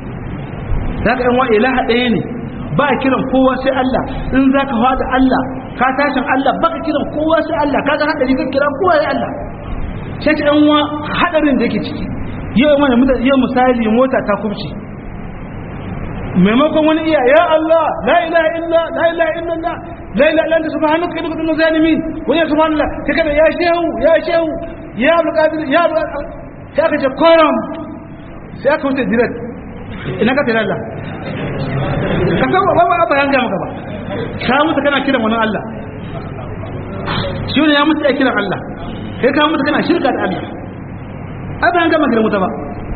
zaka yan wa ilaha ɗaya ne ba kiran kowa sai Allah in za ka fada Allah ka tashin Allah baka kiran kowa sai Allah ka ga hadari ka kira kowa sai Allah sai ta yanwa hadarin da yake ciki yau mana mutane yau misali mota ta kubce maimakon wani iya ya Allah la ilaha illa la ilaha illa Allah la ilaha illa anta subhanaka inni kuntu zalimin wa ya subhanallah sai kada ya shehu ya shehu ya abdul ya sai aka ce koram sai aka wuce direct ina ka tare Allah ka san ba ba ba yanga maka ba ka mutu kana kiran wani Allah shi ne ya mutu ya kiran Allah kai ka mutu kana shirka da Allah ai ba yanga maka da mutu ba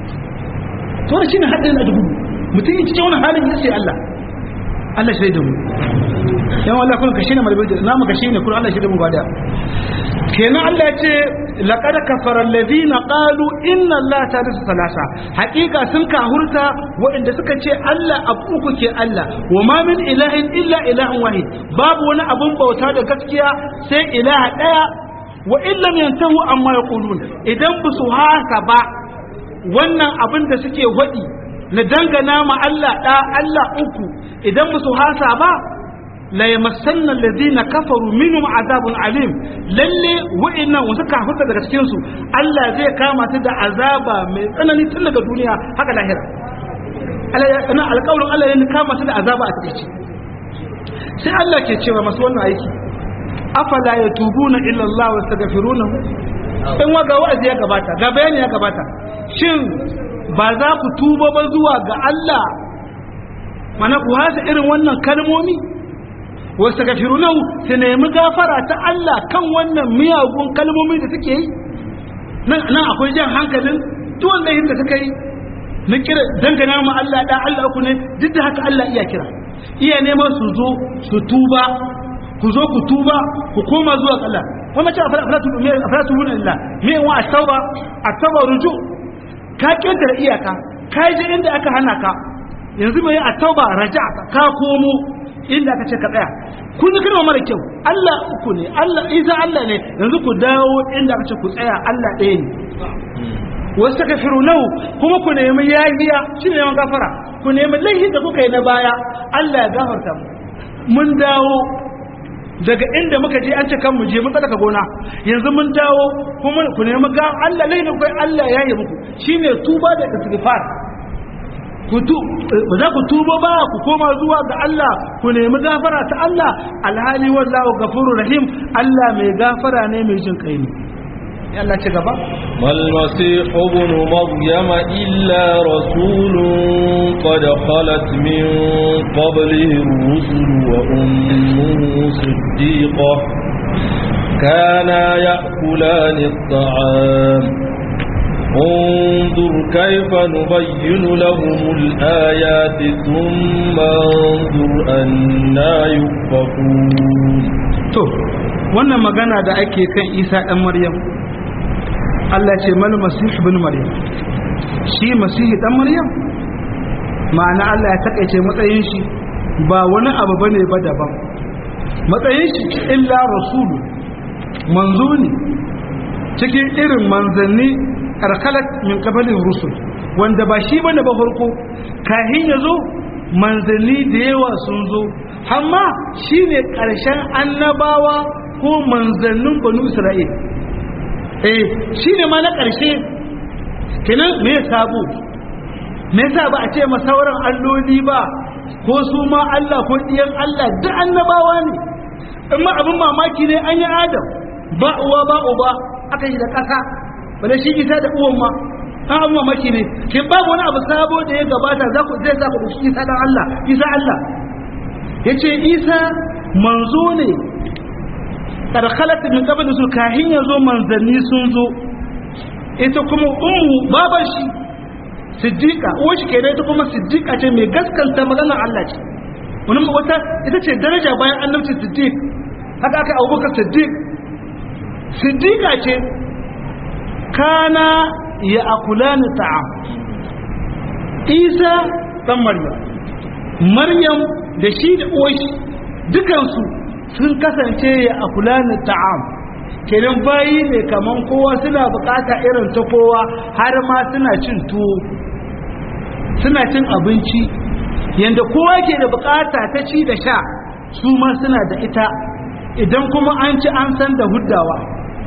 to shi ne haddin da dubu mutum yin cikin wani halin ya ce Allah Allah shi da mu yan Allah kun kashi ne malbai da namu kashi ne kun Allah shi da mu bada kenan Allah ya ce laqad kafara alladhina qalu inna allaha thalithu thalatha haqiqa sun kahurta waɗanda suka ce Allah abu uku ke Allah wa ma min ilahin illa ilahun wahid babu wani abun bauta da gaskiya sai ilaha daya wa illam yantahu amma yaqulun idan ba su haka ba wannan abin da suke wadi na dangana ma Allah da Allah uku idan ba su hasa ba la yamassanna alladhina kafaru minhum azabun alim lalle wa'innan wasu kafuta daga cikin su Allah zai kama su da azaba mai tsanani tun daga duniya haka lahira Allah ya kana alƙawarin Allah ya kama su da azaba a cikin sai Allah ke cewa masu wannan aiki afala yatubuna illa Allah wa yastaghfiruna in wa ga wa'azi ya gabata ga bayani ya gabata shin ba za ku tuba ba zuwa ga Allah mana ku hasa irin wannan kalmomi wasu gafirunahu su nemi gafara ta Allah kan wannan miyagun kalmomi da suke yi nan akwai jan hankalin tuwon layin da suka yi na kira dangana ma Allah da Allah ku ne duk da haka Allah iya kira iya neman su zo su tuba ku zo ku tuba ku koma zuwa ga Allah kuma ce afratu mun Allah me wa at-tauba at-tauba ruju ka kidar iyaka ka je inda aka hana ka yanzu mai at-tauba raja ka komo inda aka ce ka tsaya kun ji kalma mara kyau Allah uku ne Allah isa Allah ne yanzu ku dawo inda aka ce ku tsaya Allah ɗaya ne wasu ta kafiru nau kuma ku nemi yahiya shi ne yawan gafara ku nemi laihin da kuka yi na baya Allah ya gafarta mu mun dawo daga inda muka je an ce kan mu je mun tsaka gona yanzu mun dawo kuma ku nemi ga Allah lai kai Allah ya yi muku shine tuba da istighfar ku tu ba za ku tuba ba ku koma zuwa ga Allah ku nemi gafara ta Allah alhali wallahu ghafurur rahim Allah mai gafara ne mai jin kai ne ya Allah ci gaba ما المسيح ابن مريم إلا رسول قد خلت من قبله الرسل وأمه صديقة كانا يأكلان الطعام انظر كيف نبين لهم الآيات ثم انظر أنا يؤفكون to wannan magana da ake kan Isa dan Maryam Allah ce mal masih ibn Maryam shi masihi dan Maryam ma'ana Allah ya takaice matsayin shi ba wani abu bane ba daban matsayin shi illa rasulu manzo ne cikin irin manzanni arkalat min qabalin rusul wanda ba shi bane ba farko kahin yazo manzanni da yawa sun zo amma shine karshen annabawa ko manzannin banu isra'il eh shine ma na karshe kenan me sabo me yasa ba a ce ma sauran alloli ba ko su ma Allah ko diyan Allah duk annabawa ne amma abin mamaki ne an yi adam ba uwa ba uba aka yi da ƙasa wanda shi isa da uwan ma an abu mamaki ne ke babu wani abu sabo da ya gabata za ku zai za ku ɗauki isa dan Allah isa Allah ya ce isa manzo ne karkalata min qabl su kahin ya zo manzanni sun zo ita kuma ummu baban shi siddiqa uwar shi kenan ita kuma siddiqa ce mai gaskanta maganar Allah ce wani wata ita ce daraja bayan annabci siddiq haka aka abubakar siddiq siddiqa ce kana ya akulani ta'am isa dan maryam maryam da shi da uwashi dukansu sun kasance ya akulani ta'am kenan bayi ne kaman kowa suna bukata irin ta kowa har ma suna cin tuwo suna cin abinci yanda kowa ke da bukata ta ci da sha su ma suna da ita idan kuma an ci an san da huddawa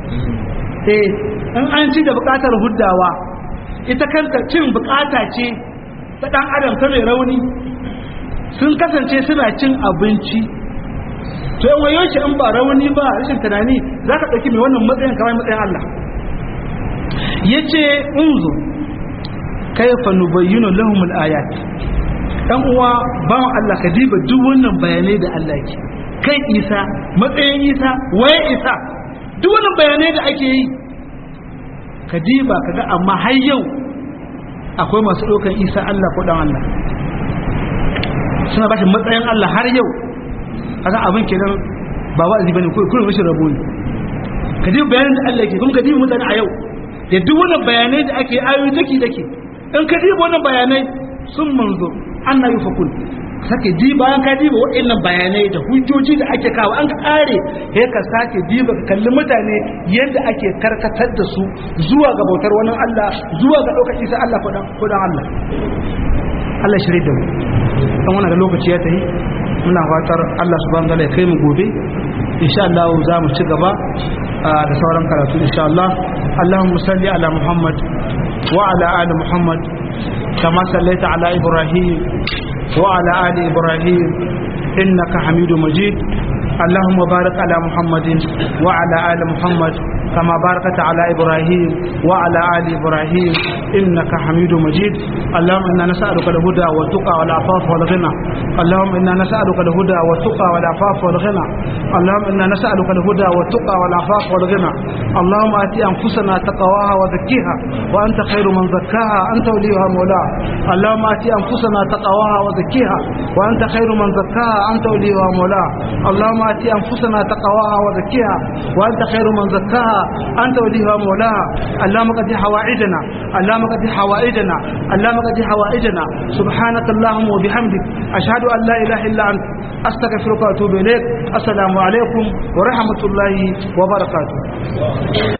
eh in an ci da bukatar huddawa ita kanta cin bukata ce ta dan adam ta mai rauni sun kasance suna cin abinci to yan wayo shi in ba rauni ba rashin tunani za ka ɗauki mai wannan matsayin kamar matsayin Allah ya ce unzu kaifa nubayyinu lahum al-ayat dan uwa bawan Allah ka diba duk wannan bayanai da Allah ke kai Isa matsayin Isa waye Isa duk wannan bayanai da ake yi ka diba kaga amma har yau akwai masu ɗaukar Isa Allah ko dan Allah suna bashi matsayin Allah har yau kaga abin kenan ba wa'azi bane ko kullum rashin rabo ne ka diba bayanan da Allah ke kuma ka diba mutane a yau da duk wannan bayanai da ake ayoyi dake dake in ka diba wannan bayanai sun manzo an na yi fakul sake di bayan ka diba waɗannan bayanai da hujjoji da ake kawo an kare ya ka sake diba ka kalli mutane yadda ake karkatar da su zuwa ga bautar wani Allah zuwa ga ɗaukar isa Allah ko dan Allah Allah shirye da mu dan wannan da lokaci ya tafi muna fatar Allah subhanahu wa ta'ala ya kai mu gobe insha Allah za mu ci gaba da sauran karatu insha Allah Allahumma salli ala Muhammad wa ala ali Muhammad kama sallaita ala Ibrahim wa ala ali Ibrahim innaka Hamidu Majid اللهم بارك على محمد وعلى آل محمد كما باركت على إبراهيم وعلى آل إبراهيم إنك حميد مجيد اللهم إنا نسألك الهدى والتقى والعفاف والغنى اللهم إنا نسألك الهدى والتقى والعفاف والغنى اللهم إنا نسألك الهدى والتقى والعفاف والغنى اللهم آتي أنفسنا تقواها وزكيها وأنت خير من زكاها أنت وليها مولاها اللهم آتي أنفسنا تقواها وزكيها وأنت خير من زكاها أنت وليها مولاها اللهم آتي أنفسنا تقواها وزكيها وأنت خير من زكاها أنت وليها مولاها اللهم قد حوائجنا اللهم قد حوائجنا اللهم قد حوائجنا سبحانك اللهم وبحمدك أشهد أن لا إله إلا أنت أستغفرك وأتوب إليك السلام عليكم ورحمة الله وبركاته